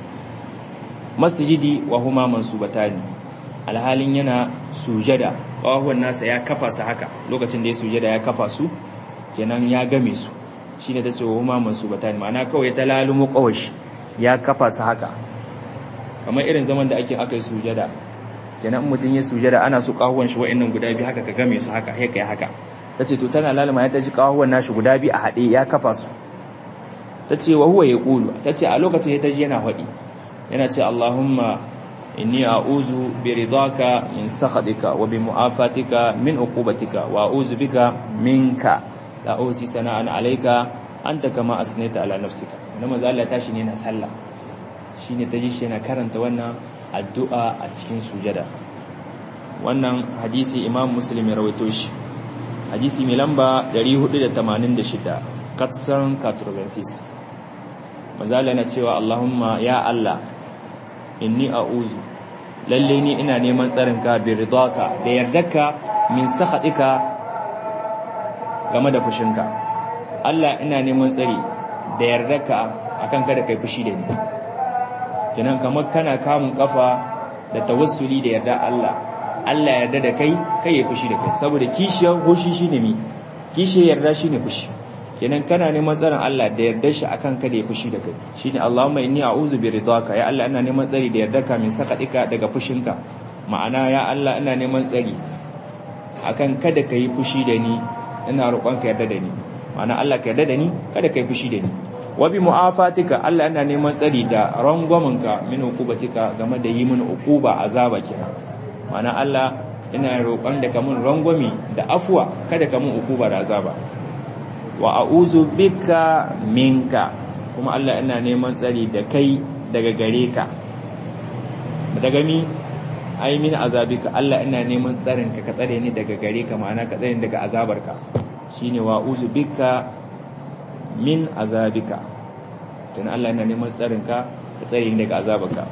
masjidi wa huma mansubatani alhalin yana sujada ƙawahuwan nasa ya kafa su haka lokacin da ya sujada ya kafa su kenan ya game su shine ta ce wa huma mansubatani ma'ana kawai ta lalumo ƙawashi ya kafa su haka kamar irin zaman da ake aka yi sujada kenan mutum ya sujada ana so ƙawahuwan shi wa'annan guda biyu haka ka game su haka haka ya haka ta ce to tana laluma ya ta ji ƙawahuwan nashi guda biyu a haɗe ya kafa su ta ce wa huwa ya ƙulu ta ce a lokacin ya ta ji yana haɗi yana ce Allahumma inni a'uzu bi ridaka min sakhatika wa bi mu'afatika min uqubatika wa a'uzu bika minka la usi sana'an alayka anta kama asnaita ala nafsika wannan manzo Allah tashi ne na sallah shine taji shi yana karanta wannan addu'a a cikin sujada wannan hadisi Imam Muslim ya rawaito shi hadisi mai lamba 486 katsan katurbensis manzo Allah yana cewa Allahumma ya Allah inni a'uzu lalle ni ina neman tsarin ka bi ridaka da yardarka min sakhatika game da fushinka Allah ina neman tsari da yardarka akan kada kai fushi da ni kenan kamar kana kamun kafa da tawassuli da yarda Allah Allah yarda da kai kai ya fushi da kai saboda kishiyar hoshi shine mi kishiyar yarda shine fushi kenan kana neman tsarin Allah da yarda shi akan kada ya fushi da kai shine Allahumma inni a'udhu bi ridaka ya Allah ina neman tsari da yardarka min sakadika daga fushinka ma'ana ya Allah ina neman tsari akan kada ka yi fushi da ni ina roƙon ka yarda da ni ma'ana Allah ka yarda da ni kada ka yi fushi da ni wa bi mu'afatika Allah ina neman tsari da rangwaminka min hukubatika game da yi mini ukuba azaba kenan ma'ana Allah ina roƙon da ka mun rangwami da afwa kada ka mun ukuba da azaba wa a'udhu bika minka kuma Allah ina neman tsari da kai daga gare ka daga mi ai min azabika Allah ina neman tsarin ka ka tsare ni daga gare ka ma'ana ka tsare ni daga azabarka shine wa a'udhu bika min azabika dan Allah ina neman tsarin ka ka tsare ni daga azabarka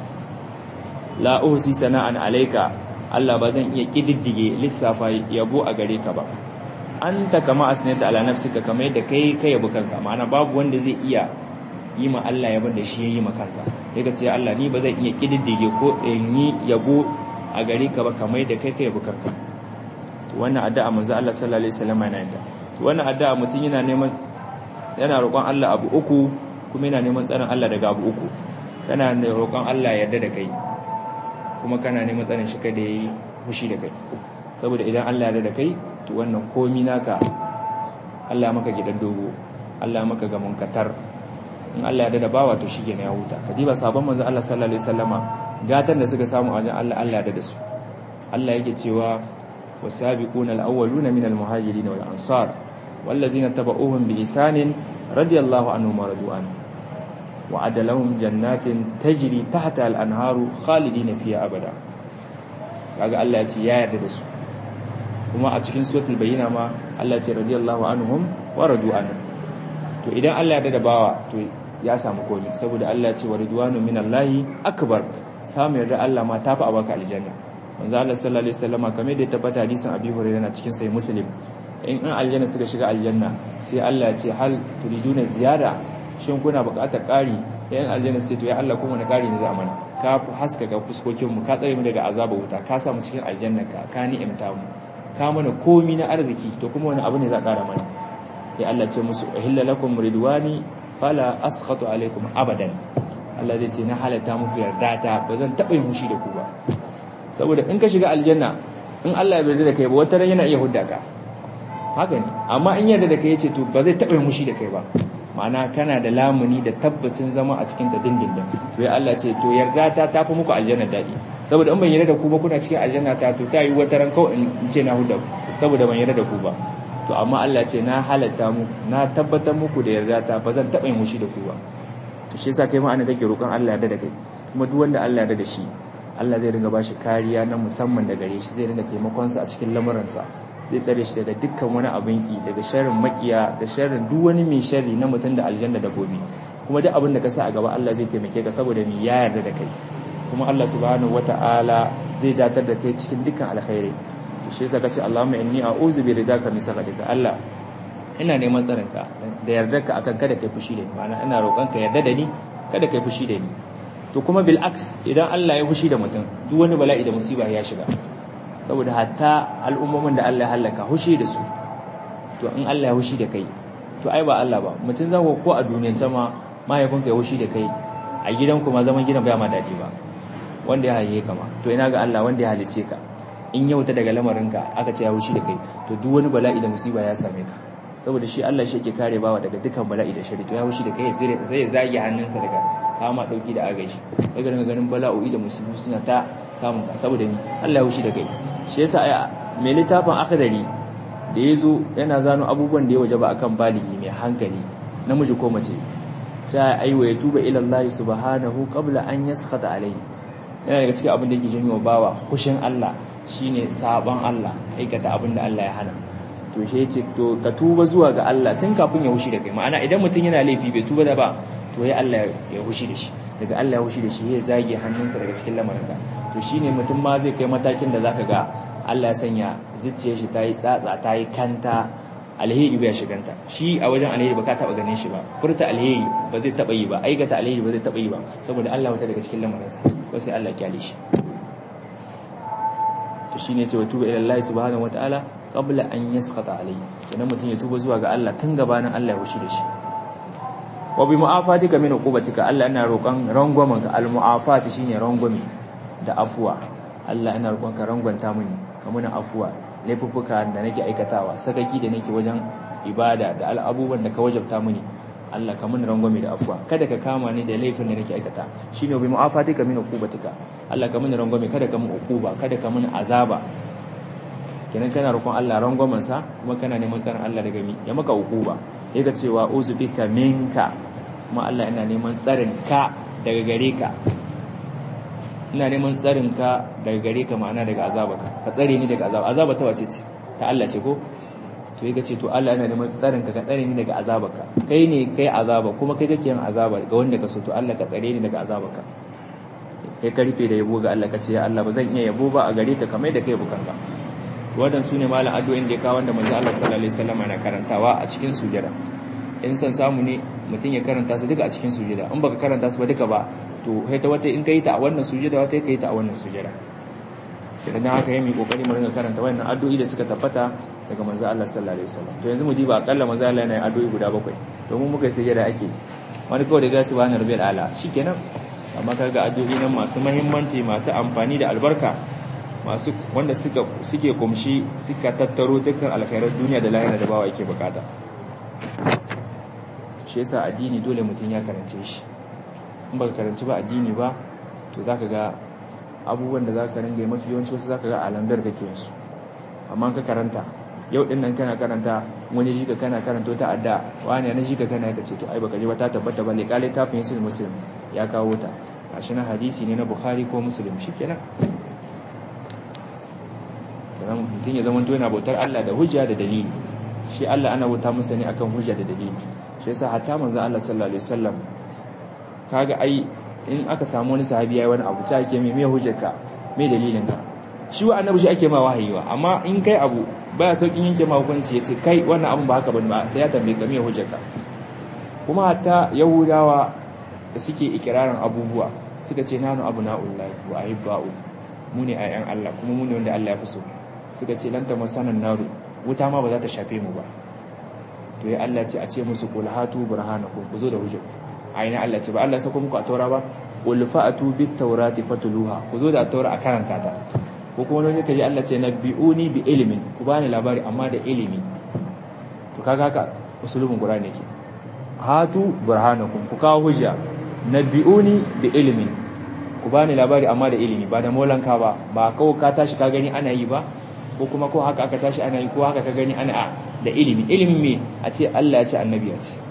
la uhsi sana'an alayka Allah ba zan iya kididdige lissafa yabo a gare ka ba anta kama asnata ala nafsika kamar yadda kai kai yabo kanka ma'ana babu wanda zai iya yi ma Allah yabon da shi yayi ma kansa sai ka ce Allah ni ba zan iya kididdige ko in yi yabo a gare ka ba kamar yadda kai kai yabo kanka to wannan addu'a manzo Allah sallallahu alaihi wasallam yana yin to wannan addu'a mutum yana neman yana roƙon Allah abu uku kuma yana neman tsarin Allah daga abu uku kana roƙon Allah ya yarda da kai kuma kana neman tsarin shi kada yayi fushi da kai saboda idan Allah ya yarda da kai to wannan komi naka Allah maka gidan dogo Allah maka ga munkatar in Allah ya dada bawa to shige ne ya huta kadiba sabon manzo Allah sallallahu alaihi wasallama gatan da suka samu a wajen Allah Allah ya dada su Allah yake cewa wasabiquna alawwaluna minal muhajirin wal ansar wallazina tabauhum bi ihsanin radiyallahu anhum wa radu'an wa adalahum jannatin tajri tahta al-anharu khalidina fiha abada kaga Allah ya ce ya yarda da su kuma a cikin suratul bayyina ma Allah ya ce radiyallahu anhum wa radu anhu to idan Allah ya yarda da bawa to ya samu komi saboda Allah ya ce wa ridwanu minallahi akbar samu yarda Allah ma tafi abaka aljanna manzo Allah sallallahu alaihi wasallam kamar da ya tabbata hadisin Abi Hurairah na cikin sahih Muslim in an aljanna suka shiga aljanna sai Allah ya ce hal turiduna ziyada shin kuna buƙatar ƙari yan aljanna sai to ya Allah kuma na ƙari ne za a mana ka haska ga fuskokin mu ka tsare mu daga azaba wuta ka sa mu cikin aljanna ka ka ni'imta mu ka mana komi na arziki to kuma wani abu ne za a ƙara mana sai Allah ce musu uhilla lakum ridwani fala askhatu alaikum abadan Allah zai ce na halatta muku yarda ta ba zan taɓa yin hushi da ku ba saboda in ka shiga aljanna in Allah ya yarda da kai ba wata ran yana iya hudda ka haka ne amma in yarda da kai yace to ba zai taɓa yin hushi da kai ba ma'ana kana da lamuni da tabbacin zama a cikin ta dindindin to ya Allah ce to yarda ta tafi muku aljanna daɗi saboda in ban yarda da ku ba kuna cikin aljanna ta to ta yi wata ran kawai in ce na hudda saboda ban yarda da ku ba to amma Allah ce na halatta mu na tabbatar muku da yarda ta ba zan taɓa yin hushi da ku ba to shi yasa kai ma ana kake roƙon Allah yarda da kai kuma duk wanda Allah yarda da shi Allah zai ringa bashi kariya na musamman da gare shi zai ringa taimakon sa a cikin lamuransa zai tsare shi daga dukkan wani abin ki daga sharrin makiya da sharrin duk wani mai sharri na mutum da aljanna da gobe kuma duk abin da ka sa a gaba Allah zai taimake ka saboda mi ya yarda da kai kuma Allah subhanahu wata'ala zai datar da kai cikin dukkan alkhairi shi yasa kace Allahumma inni a'udhu bi ridaka min sakhatika Allah ina neman tsarinka da yardarka akan kada kai fushi da ni ma'ana ina roƙon ka yarda da ni kada kai fushi da ni to kuma bil aks idan Allah ya fushi da mutum duk wani bala'i da musiba ya shiga saboda hatta al'ummomin da Allah ya halaka hushi da su to in Allah ya hushi da kai to ai ba Allah ba mutum za ko a duniyar ma mahaifinka ya hushi da kai a gidanku ma zaman gidan bai ma daɗi ba wanda ya haye ka ma to ina ga Allah wanda ya halice ka in ya wuta daga lamarinka aka ce ya hushi da kai to duk wani bala'i da musiba ya same ka saboda shi Allah shi yake kare bawa daga dukkan bala'i da shari to ya hushi da kai sai ya zage hannunsa daga kama dauki da agaji daga daga ganin bala'o'i da musibu suna ta samun ka saboda ni Allah ya hushi da kai shi yasa ai mai littafin akhdari da yazo yana zano abubuwan da ya wajaba akan baligi mai hankali namiji ko mace ta aiwa ya tuba ila Allah subhanahu qabla an yaskhata alayhi yana daga cikin abin da yake janyo bawa hushin Allah shine sabon Allah aikata abin da Allah ya hana to shi yace to ka tuba zuwa ga Allah tun kafin ya hushi da kai ma'ana idan mutum yana laifi bai tuba da ba to ya Allah ya hushi da shi daga Allah ya hushi da shi ya zage hannunsa daga cikin lamarinka to shine mutum ma zai kai matakin da zaka ga Allah ya sanya zuciyar shi tayi tsatsa tayi kanta alheri bai shiganta shi a wajen alheri ba ka taba ganin shi ba furta alheri ba zai taba yi ba aikata alheri ba zai taba yi ba saboda Allah wata daga cikin lamarinsa ko sai Allah ya kyale shi to shine ce wa tuba ila Allah subhanahu wataala qabla an yasqata alayhi idan mutum ya tuba zuwa ga Allah tun gabanin Allah ya wuce da shi wa bi mu'afatika min uqubatika Allah ina roƙon rangwamen ka al mu'afati shine rangwame da afuwa Allah ina roƙon ka rangwanta mini ka muna afuwa laifuffuka da nake aikatawa sakaki da nake wajen ibada da al'abuban da ka wajabta mini Allah ka mun rangwame da afuwa kada ka kama ni da laifin da nake aikata shine bi mu'afatika min uqubatika Allah ka mun rangwame kada ka mun uquba kada ka mun azaba kenan kana roƙon Allah rangwamen sa kuma kana neman tsarin Allah daga mi ya maka uquba yake cewa uzbika minka kuma Allah ina neman tsarin ka daga gare ka ina neman tsarin ka daga gare ka ma'ana daga azabaka ka tsare ni daga azaba azaba ta wace ce ta Allah ce ko to yake ce to Allah yana neman tsarin ka ka tsare ni daga azabarka kai ne kai azaba kuma kai kake yin azaba ga wanda ka so to Allah ka tsare ni daga azabarka kai karfe da yabo ga Allah ka ce ya Allah ba zan iya yabo ba a gare ka kamar da kai bukanka wadan sune malam addu'o'in da ya kawo wanda manzo Allah sallallahu alaihi wasallam na karantawa a cikin sujada in san samu ne mutum ya karanta su duka a cikin sujada in baka karanta su ba duka ba to sai ta wata in kai ta a wannan sujada wata kai ta a wannan sujada idan haka yayi kokari mu ringa karanta wannan addu'o'i da suka tabbata daga manzo Allah sallallahu alaihi wasallam to yanzu mu diba akalla manzo Allah yana yin addu'o'i guda bakwai domin muka yi sujada ake wani kawai da ga subhana rabbil ala shikenan amma kaga addu'o'i nan masu muhimmanci masu amfani da albarka masu wanda suka suke kumshi suka tattaro dukkan alkhairar duniya da lahira da bawa yake bukata shi yasa addini dole mutum ya karance shi in baka karanci ba addini ba to zaka ga abubuwan da zaka ringa mafi yawanci wasu zaka ga alambar kake su amma ka karanta yau din nan kana karanta wani jika kana karanta ta adda wani na jika kana ka ce to ai baka ji ba ta tabbata ba liqali ta fi yasin muslim ya kawo ta gashi na hadisi ne na bukhari ko muslim shikenan kenan mutum ya zama to yana bautar Allah da hujja da dalili shi Allah ana bauta masa ne akan hujja da dalili shi yasa hatta manzo Allah sallallahu alaihi wasallam kaga ai in aka samu wani sahabi yayi wani abu ta ke me me hujjarka me dalilin ka shi wa annabi shi ake ma wahayi wa amma in kai abu baya saukin yanke ma hukunci yace kai wannan abun ba haka bane ba ta ya tambaye ka me hujjarka kuma hatta yahudawa da suke ikirarin abubuwa suka ce nanu abu na'ullahi wa ahibba'u mu ne ayyan Allah kuma mu ne wanda Allah ya fi so suka ce lanta masanan naru wuta ma ba za ta shafe mu ba to ya Allah ce a ce musu qul hatu burhanakum ku zo da hujja aina Allah ce ba Allah sako muku a taura ba qul fa'atu bit tawrati fatluha ku zo da taura a karanta ta ko kuma wani kaji Allah ce nabbi'uni bi ilmin ku bani labari amma da ilimi to kaga haka usulubin qur'ani ke hatu burhanakum ku kawo hujja nabbi'uni bi ilmin ku bani labari amma da ilimi ba da molanka ba ba kawai ka tashi ka gani ana yi ba ko kuma ko haka aka tashi ana yi ko haka ka gani ana a da ilimi ilimi me a ce Allah ya ce annabi ya ce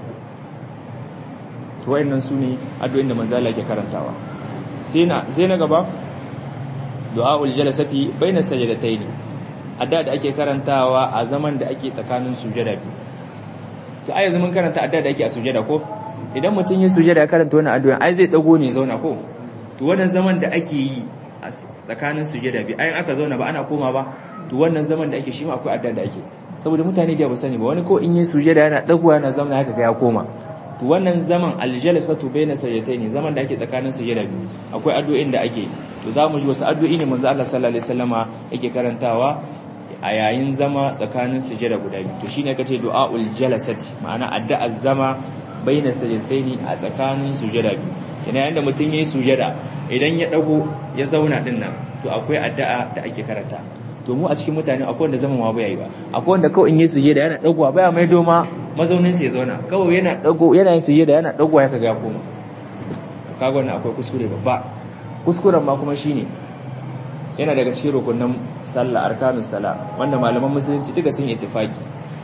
to wayannan su ne addu'o'in da manzo Allah ke karantawa sai na sai na gaba du'aul jalasati baina sajdatayn adda da ake karantawa a zaman da ake tsakanin sujada biyu to ai yanzu mun karanta adda da ake a sujada ko idan mutum ya sujada ya karanta wannan addu'a ai zai dago ne zauna ko to wannan zaman da ake yi a tsakanin sujada biyu ai aka zauna ba ana koma ba to wannan zaman da ake shi ma akwai adda da ake saboda mutane da ba sani ba wani ko in yi sujada yana dagowa yana zauna haka ga ya koma to wannan zaman aljalasatu baina sajdatayn zaman da ake tsakanin sujada biyu akwai addu'o'in da ake to za mu ji wasu addu'o'i ne manzo Allah sallallahu alaihi wasallama yake karantawa a yayin zama tsakanin sujada guda biyu to shine kace du'aul jalasati ma'ana addu'ar zama baina sajdatayn a tsakanin sujada biyu yana yanda mutum yayi sujada idan ya dago ya zauna din nan to akwai addu'a da ake karanta to mu a cikin mutane akwai wanda zaman ma bai yi ba akwai wanda kawai in yi sujada yana dagowa baya mai doma mazaunin sa ya zauna kawai yana dago yana yin sujada yana dagowa ya kaga ya koma kaga wannan akwai kuskure babba kuskuren ma kuma shine yana daga cikin rukunin sallah arkanus sala wanda malaman musulunci duka sun ittifaki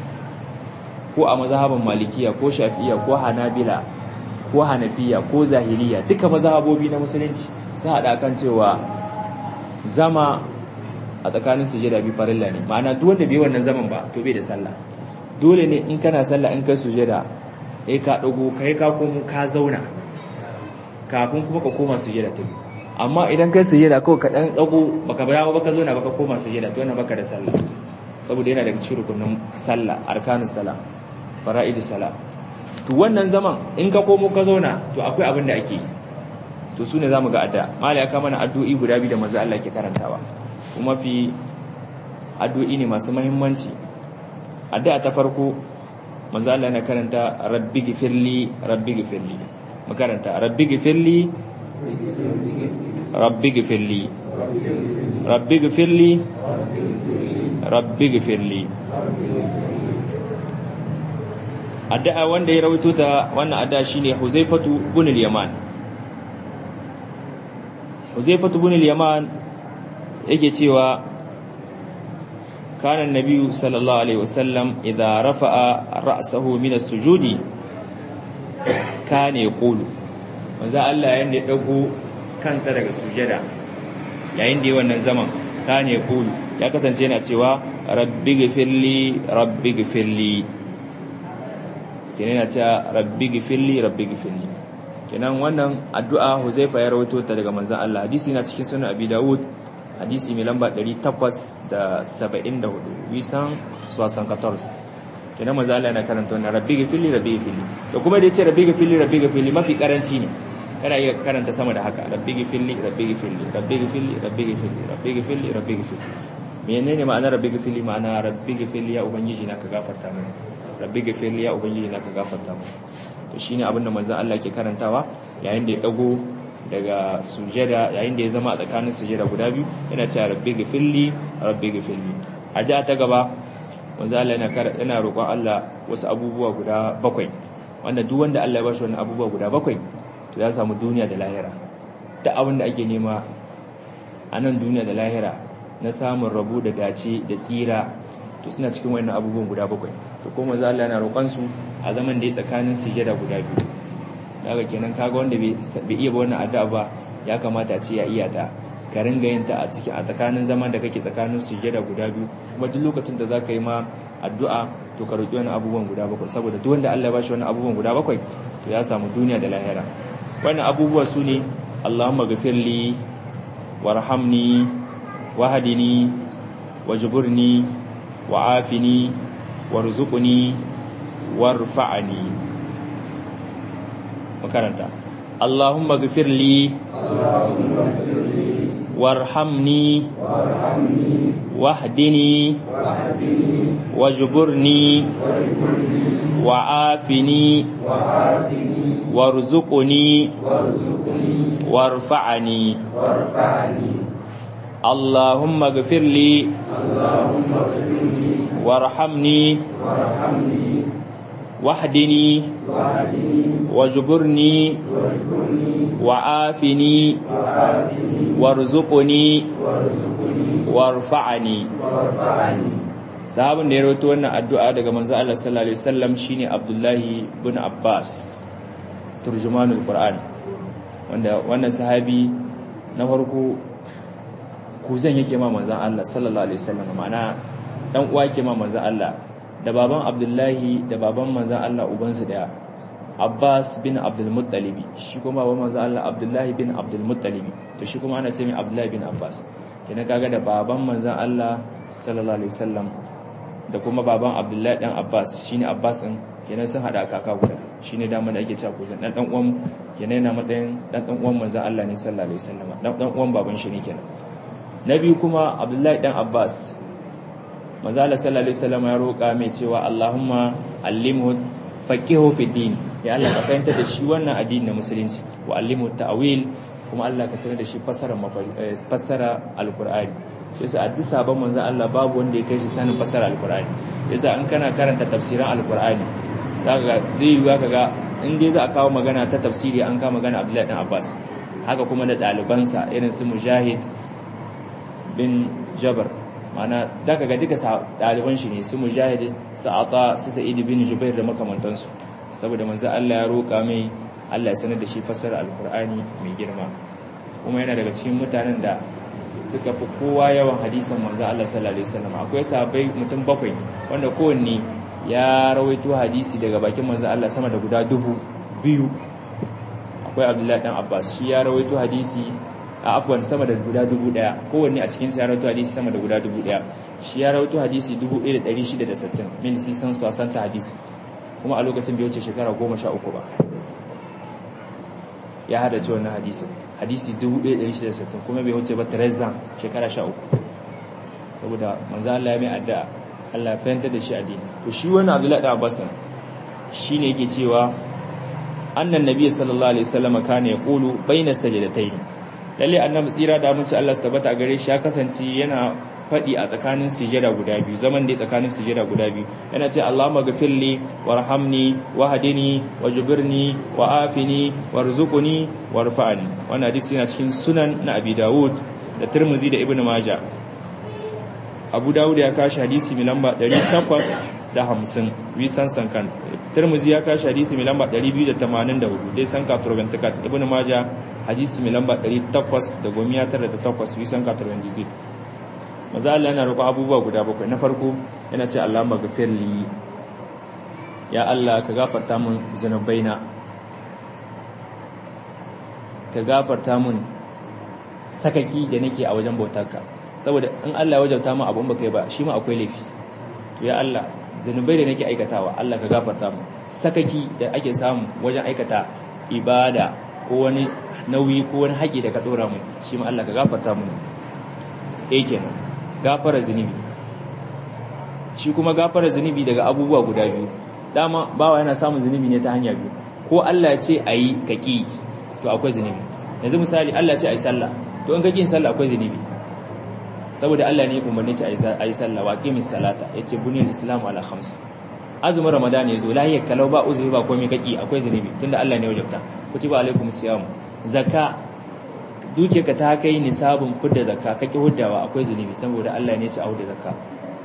ko a mazhaban malikiya ko shafi'iyya ko hanabila ko hanafiya ko zahiriya duka mazhabobi na musulunci sun hada kan cewa zama a tsakanin sujada bi farilla ne ma'ana duk wanda bai wannan zaman ba to bai da sallah dole ne in kana sallah in kai sujada eh ka dago kai ka komo ka zauna kafin kuma ka koma sujada ta biyu amma idan kai sujada kawai ka dan dago baka bayawa baka zauna baka koma sujada to wannan baka da sallah saboda yana daga cikin rukunin sallah arkanus salah fara'idus salah to wannan zaman in ka komo ka zauna to akwai abin da ake yi to sune zamu ga adda mala ya kama na addu'i guda biyu da manzo Allah ke karantawa kuma fi addu'i ne masu muhimmanci addu'a ta farko manzo Allah yana karanta rabbi gifirli rabbi gifirli mu karanta rabbi gifirli rabbi gifirli rabbi gifirli rabbi gifirli addu'a wanda ya rawaito ta wannan addu'a shine Huzaifatu ibn al-Yaman Huzaifatu ibn al-Yaman yake cewa kana annabi sallallahu alaihi wasallam idza rafa'a ra'sahu min as-sujudi kana yaqulu manzo Allah yanda ya dago kansa daga sujada yayin da wannan zaman kana yaqulu ya kasance yana cewa rabbi ghfirli rabbi ghfirli kenan yana cewa rabbi ghfirli rabbi ghfirli kenan wannan addu'a Huzaifa ya rawaito ta daga manzon Allah hadisi na cikin sunan Abi Dawud hadisi mai lamba 874 wisan 74 kenan manzon Allah yana karanta wannan rabbi ghfirli rabbi ghfirli to kuma da yace rabbi ghfirli rabbi ghfirli mafi karanci ne kana iya karanta sama da haka rabbi ghfirli rabbi ghfirli rabbi ghfirli rabbi ghfirli rabbi ghfirli rabbi ghfirli menene ma'anar rabbi ghfirli ma'ana rabbi ghfirli ya ubangiji na ka gafarta mini rabbi ghfirli ya ubangiji na ka gafarta mini to shine abinda manzon Allah ke karantawa yayin da ya dago daga sujada yayin da ya zama a tsakanin sujada guda biyu yana cewa rabbi ghfirli rabbi ghfirli a da ta gaba manzon Allah yana yana roƙon Allah wasu abubuwa guda bakwai wanda duk wanda Allah ya bashi wannan abubuwa guda bakwai to ya samu duniya da lahira da abin da ake nema a nan duniya da lahira na samun rabu da dace da tsira to suna cikin wannan abubuwan guda bakwai to ko manzo Allah yana roƙon su a zaman da ya tsakanin sujada guda biyu daga kenan kaga wanda bai iya ba wannan addu'a ba ya kamata a ce ya iya ta ka ringa yin ta a cikin a tsakanin zaman da kake tsakanin sujada guda biyu kuma duk lokacin da zaka yi ma addu'a to ka roki wannan abubuwan guda bakwai saboda duk wanda Allah ya bashi wannan abubuwan guda bakwai to ya samu duniya da lahira wannan abubuwa su ne Allahumma ghafirli warhamni wahdini wajburni wa'afini warzuqni warfa'ni makaranta Allahumma ghafirli warhamni wahdini wajburni wa'afini warzuqni warfa'ni اللهم اغفر لي وارحمني واهدني واجبرني وعافني وارزقني وارفعني sahabin da ya rawaito wannan addu'a daga manzo Allah sallallahu alaihi wasallam shine Abdullahi ibn Abbas turjumanul Qur'an wanda wannan sahabi na farko kuzan yake ma manzan Allah sallallahu alaihi wasallam ma'ana dan uwa yake ma manzan Allah da baban Abdullahi da baban manzan Allah ubansu daya Abbas bin Abdul Muttalib shi kuma baban manzan Allah Abdullahi bin Abdul Muttalib to shi kuma ana ce mai Abdullahi bin Abbas kenan kaga da baban manzan Allah sallallahu alaihi wasallam da kuma baban Abdullahi dan Abbas shine Abbas din kenan sun hada kaka guda shine dama da ake cewa kuzan dan dan uwan kenan yana matsayin dan dan uwan manzan Allah ne sallallahu alaihi wasallam dan dan uwan baban shi ne kenan na biyu kuma abdullahi dan abbas manzala sallallahu alaihi wasallam ya roƙa mai cewa allahumma allimhu faqihu fi din ya Allah ka fahimta da shi wannan addini na musulunci wa allimhu ta'wil kuma Allah ka sanar da shi fassara fassara alqur'ani yasa a duk sabon manzo Allah babu wanda ya kai shi sanin fassara alqur'ani yasa an kana karanta tafsiran alqur'ani zaka ga zai yiwa kaga in dai za a kawo magana ta tafsiri an kawo magana Abdullahi dan Abbas haka kuma da ɗalibansa irin su Mujahid bin jabar mana daga ga duka ɗaliban shi ne su mujahid sa'ata su sa'id bin jubair da makamantansu saboda manzo Allah ya roƙa mai Allah ya sanar da shi fasara alkur'ani mai girma kuma yana daga cikin mutanen da suka fi kowa yawan hadisan manzo Allah sallallahu alaihi wasallam akwai sahabbai mutum bakwai wanda kowanne ya rawaito hadisi daga bakin manzo Allah sama da guda dubu biyu akwai Abdullahi dan Abbas shi ya rawaito hadisi a afwan sama da guda dubu daya kowanne a cikin ya rawaito hadisi sama da guda dubu daya shi ya rawaito hadisi 1660 min sisan su asanta hadisi kuma a lokacin bai wuce shekara 13 ba ya hada ce wannan hadisi hadisi 1660 kuma bai wuce ba Teresa shekara 13 saboda manzo Allah ya mai addu'a Allah ya fahimta da shi addini to shi wannan Abdullahi da Abbas shine yake cewa annan nabiy sallallahu alaihi wasallam kana yaqulu bayna sajdatayn lalle annabi tsira da mun ci Allah su tabbata a gare shi ya kasance yana fadi a tsakanin sujada guda biyu zaman da tsakanin sujada guda biyu yana ce Allahumma ghfirli warhamni wahdini wajbirni wa'afini warzuqni warfa'ni wannan hadisi yana cikin sunan na Abi Dawud da Tirmidhi da Ibn Majah Abu Dawud ya kashi hadisi mai lamba 850 wisan sankan Tirmidhi ya kashi hadisi mai lamba 284 dai sanka turbantakat Ibn Majah hadisi mai lamba 898 wisan ka turbantakat maza Allah yana roƙo abubuwa guda bakwai na farko yana ce Allah maghfirli ya Allah ka gafarta min zanubaina ka gafarta min sakaki da nake a wajen bautarka saboda in Allah ya wajauta min abun baka yi ba shi ma akwai laifi to ya Allah zanubai da nake aikatawa Allah ka gafarta min sakaki da ake samu wajen aikata ibada ko wani nauyi ko wani haƙi da ka dora min shi ma Allah ka gafarta min eh kenan gafara zunubi shi kuma gafara zunubi daga abubuwa guda biyu dama bawa yana samun zunubi ne ta hanya biyu ko Allah ya ce ayi kaki to akwai zunubi yanzu misali Allah ya ce ayi sallah to in ka kin sallah akwai zunubi saboda Allah ne ya umarni ce ayi sallah wa qimis salata yace bunil islamu ala khams azumin ramadan yazo lahiyar kalau ba uzuri ba komai kaki akwai zunubi tunda Allah ne ya wajabta kutiba alaikumus siyam zakka duke ka ta kai nisabin fudda zakka kake huddawa akwai zunubi saboda Allah ne ya ce a hudda zakka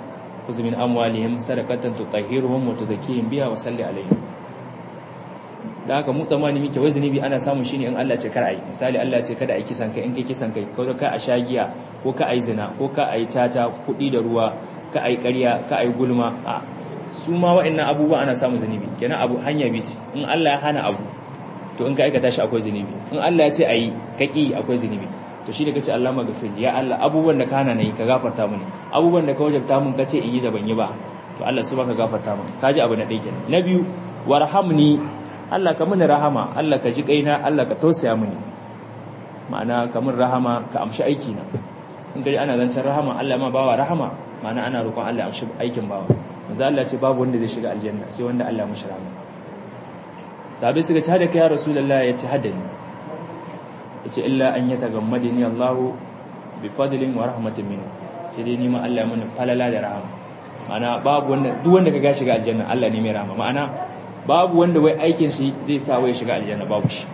khudh min amwalihim sadaqatan tutahhiruhum wa tuzakkihim biha wa salli alaihim da haka mu tsammani muke wai zunubi ana samun shi ne in Allah ce kar a yi misali Allah ce kada a yi kisan kai in kai kisan kai ko ka a shagiya ko ka a yi zina ko ka a yi caca kuɗi da ruwa ka a yi ƙarya ka a yi gulma a su ma wa'annan abubuwa ana samun zunubi kenan abu hanya bici in Allah ya hana abu to in ka aikata shi akwai zunubi in Allah ya ce a yi ka ƙi akwai zunubi to shi da kace Allah magafir ya Allah abubuwan da ka hana nayi ka gafarta mini abubuwan da ka wajabta mun kace in yi da ban yi ba to Allah su baka gafarta mun kaji abu na ɗaya kenan na biyu warhamni Allah ka mini rahama Allah ka ji kaina Allah ka tausaya mini ma'ana ka min rahama ka amshi aiki na in gaji ana zancen rahama Allah ma bawa rahama ma'ana ana roƙon Allah ya amshi aikin bawa manzo Allah ce babu wanda zai shiga aljanna sai wanda Allah ya mishi rahama sahabbai suka ci hada kai ya rasulullah ya ci hada ni yace illa an yatagammadini Allah bi fadlin wa rahmatin minhu sai dai ni ma Allah ya mini falala da rahama ma'ana babu wanda duk wanda ka ga shiga aljanna Allah ne mai rahama ma'ana babu wanda wai aikin shi zai sa wai shiga aljanna babu shi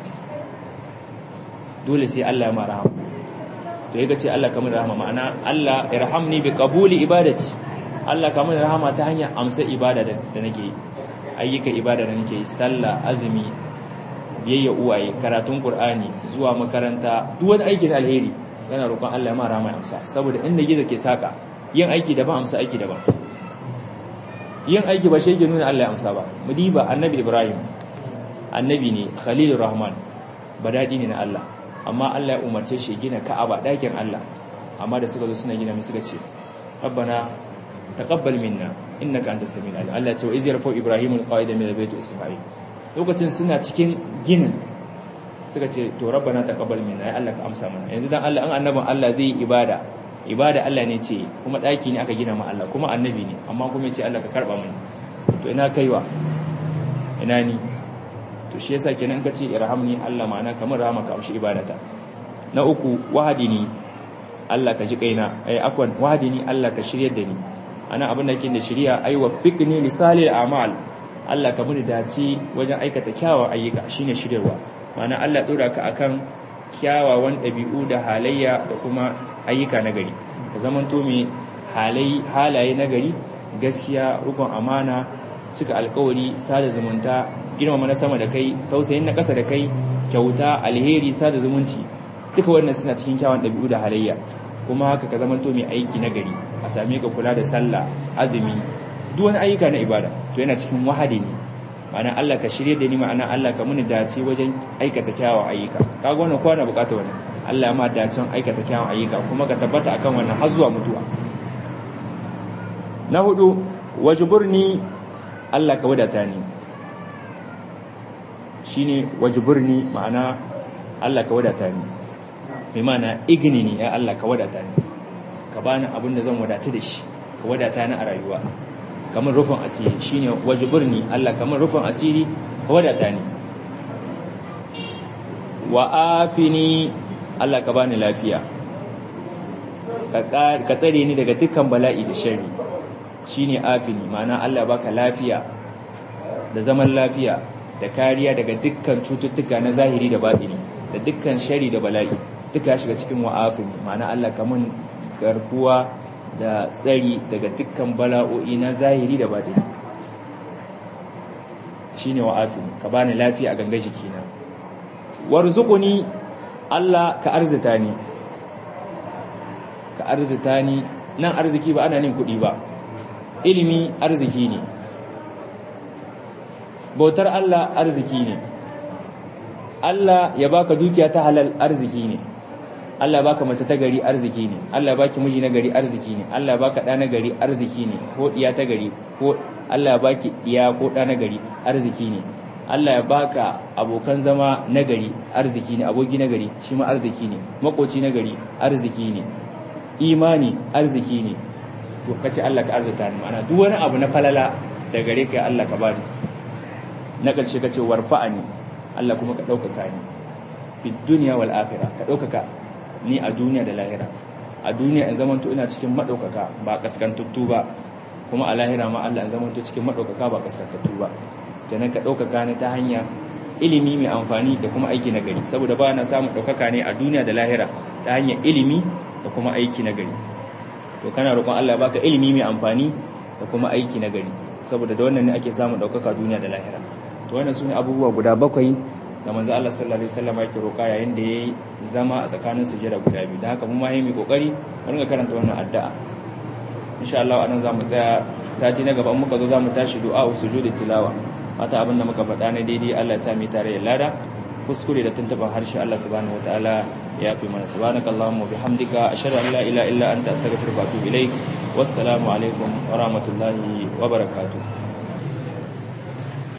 dole sai Allah ya ma rahama to yake ce Allah kamar rahama ma'ana Allah irhamni bi qabuli ibadati Allah kamar rahama ta hanyar amsa ibada da nake yi ayyuka ibada da nake yi sallah azumi biyayya uwaye karatun qur'ani zuwa makaranta duk wani aiki da alheri yana roƙon Allah ya ma rahama ya amsa saboda inda gizo ke saka yin aiki daban amsa aiki daban yin aiki ba shi yake nuna Allah ya amsa ba mudiba annabi Ibrahim annabi ne Khalilur Rahman badadi ne na Allah amma Allah ya umarce shi gina Ka'aba dakin Allah amma da suka zo suna gina mai suka ce Rabbana taqabbal minna innaka antas samiul alim Allah ya ce wa iz yarfa Ibrahim alqaida min albayt Isma'il lokacin suna cikin ginin suka ce to Rabbana taqabbal minna ya Allah ka amsa mana yanzu dan Allah an annabin Allah zai yi ibada ibada Allah ne ce kuma daki ne aka gina ma Allah kuma annabi ne amma kuma ce Allah ka karba mani to ina kaiwa ina ni to shi yasa kenan ka ce irhamni Allah ma'ana kamar rahama ka amshi ibadata na uku wahadini Allah ka ji kaina ai afwan wahadini Allah ka shiryar da ni ana abin da yake da shiriya ai waffiqni li salil a'mal Allah ka muni dace wajen aikata kyawawan ayyuka shine shiryarwa ma'ana Allah dora ka akan kyawawan ɗabi'u da halayya da kuma ayyuka na gari ka zamanto mai halaye na gari gaskiya rukun amana cika alkawari sada zumunta girmama na sama da kai tausayin na ƙasa da kai kyauta alheri sada zumunci duka wannan suna cikin kyawun ɗabi'u da halayya kuma haka ka zamanto mai aiki na gari a same ka kula da sallah azumi duk wani ayyuka na ibada to yana cikin wahadi ne ma'ana Allah ka shirye da ni ma'ana Allah ka muni dace wajen aikata kyawun ayyuka kaga wannan kowa na bukata wannan Allah ya ma dacen aikata kyawun ayyuka kuma ka tabbata akan wannan har zuwa mutuwa na hudu wajburni Allah ka wadata ni shine wajburni ma'ana Allah ka wadata ni bi ma'ana igni ni ya Allah ka wadata ni ka bani abin da zan wadata da shi ka wadata ni a rayuwa kamar rufin asiri shine wajburni Allah kamar rufin asiri ka wadata ni wa afini Allah ka bani lafiya ka tsare ni daga dukkan bala'i da sharri shine afini ma'ana Allah baka lafiya da zaman lafiya da kariya daga dukkan cututtuka na zahiri da batini da dukkan shari da bala'i duka ya shiga cikin wa'afini ma'ana Allah kamun garkuwa da tsari daga dukkan bala'o'i na zahiri da batini shine wa'afini ka bani lafiya a ganga jikina warzuquni Allah ka arzita ni ka arzita ni nan arziki ba ana nin kuɗi ba ilimi arziki ne bautar Allah arziki ne Allah ya baka dukiya ta halal arziki ne Allah ya baka mace ta gari arziki ne Allah ya baki miji na gari arziki ne Allah ya baka ɗa na gari arziki ne ko ɗiya ta gari ko Allah ya baki ɗiya ko ɗa na gari arziki ne Allah ya baka abokan zama na gari arziki ne aboki na gari shi ma arziki ne makoci na gari arziki ne imani arziki ne to kace Allah ka arzuta ni ma'ana duk wani abu na falala da gare ka Allah ka bani na ƙarshe kace warfa'ani Allah kuma ka ɗaukaka ni fi duniya wal akhirah ka ɗaukaka ni a duniya da lahira a duniya in zamanto ina cikin madaukaka ba kaskantattu ba kuma a lahira ma Allah in zamanto cikin madaukaka ba kaskantattu ba kenan ka ɗaukaka ni ta hanya ilimi mai amfani da kuma aiki na gari saboda ba na samun ɗaukaka ne a duniya da lahira ta hanyar ilimi da kuma aiki na gari to kana roƙon Allah ya baka ilimi mai amfani da kuma aiki na gari saboda da wannan ne ake samun ɗaukaka duniya da lahira to wannan sune abubuwa guda bakwai da manzo Allah sallallahu alaihi wasallam yake roƙa yayin da yayi zama a tsakanin sujada guda biyu da haka mu ma yayi kokari mu ringa karanta wannan addu'a insha Allah anan zamu tsaya sati na gaba muka zo zamu tashi du'a sujudi tilawa mata abin da muka faɗa na daidai Allah ya sa mu tare da lada kuskure da tuntuban harshe Allah subhanahu wataala ya fi mana subhanakallahumma bihamdika ashhadu an la ilaha illa anta astaghfiruka wa atubu ilaik wassalamu alaikum wa rahmatullahi wa barakatuh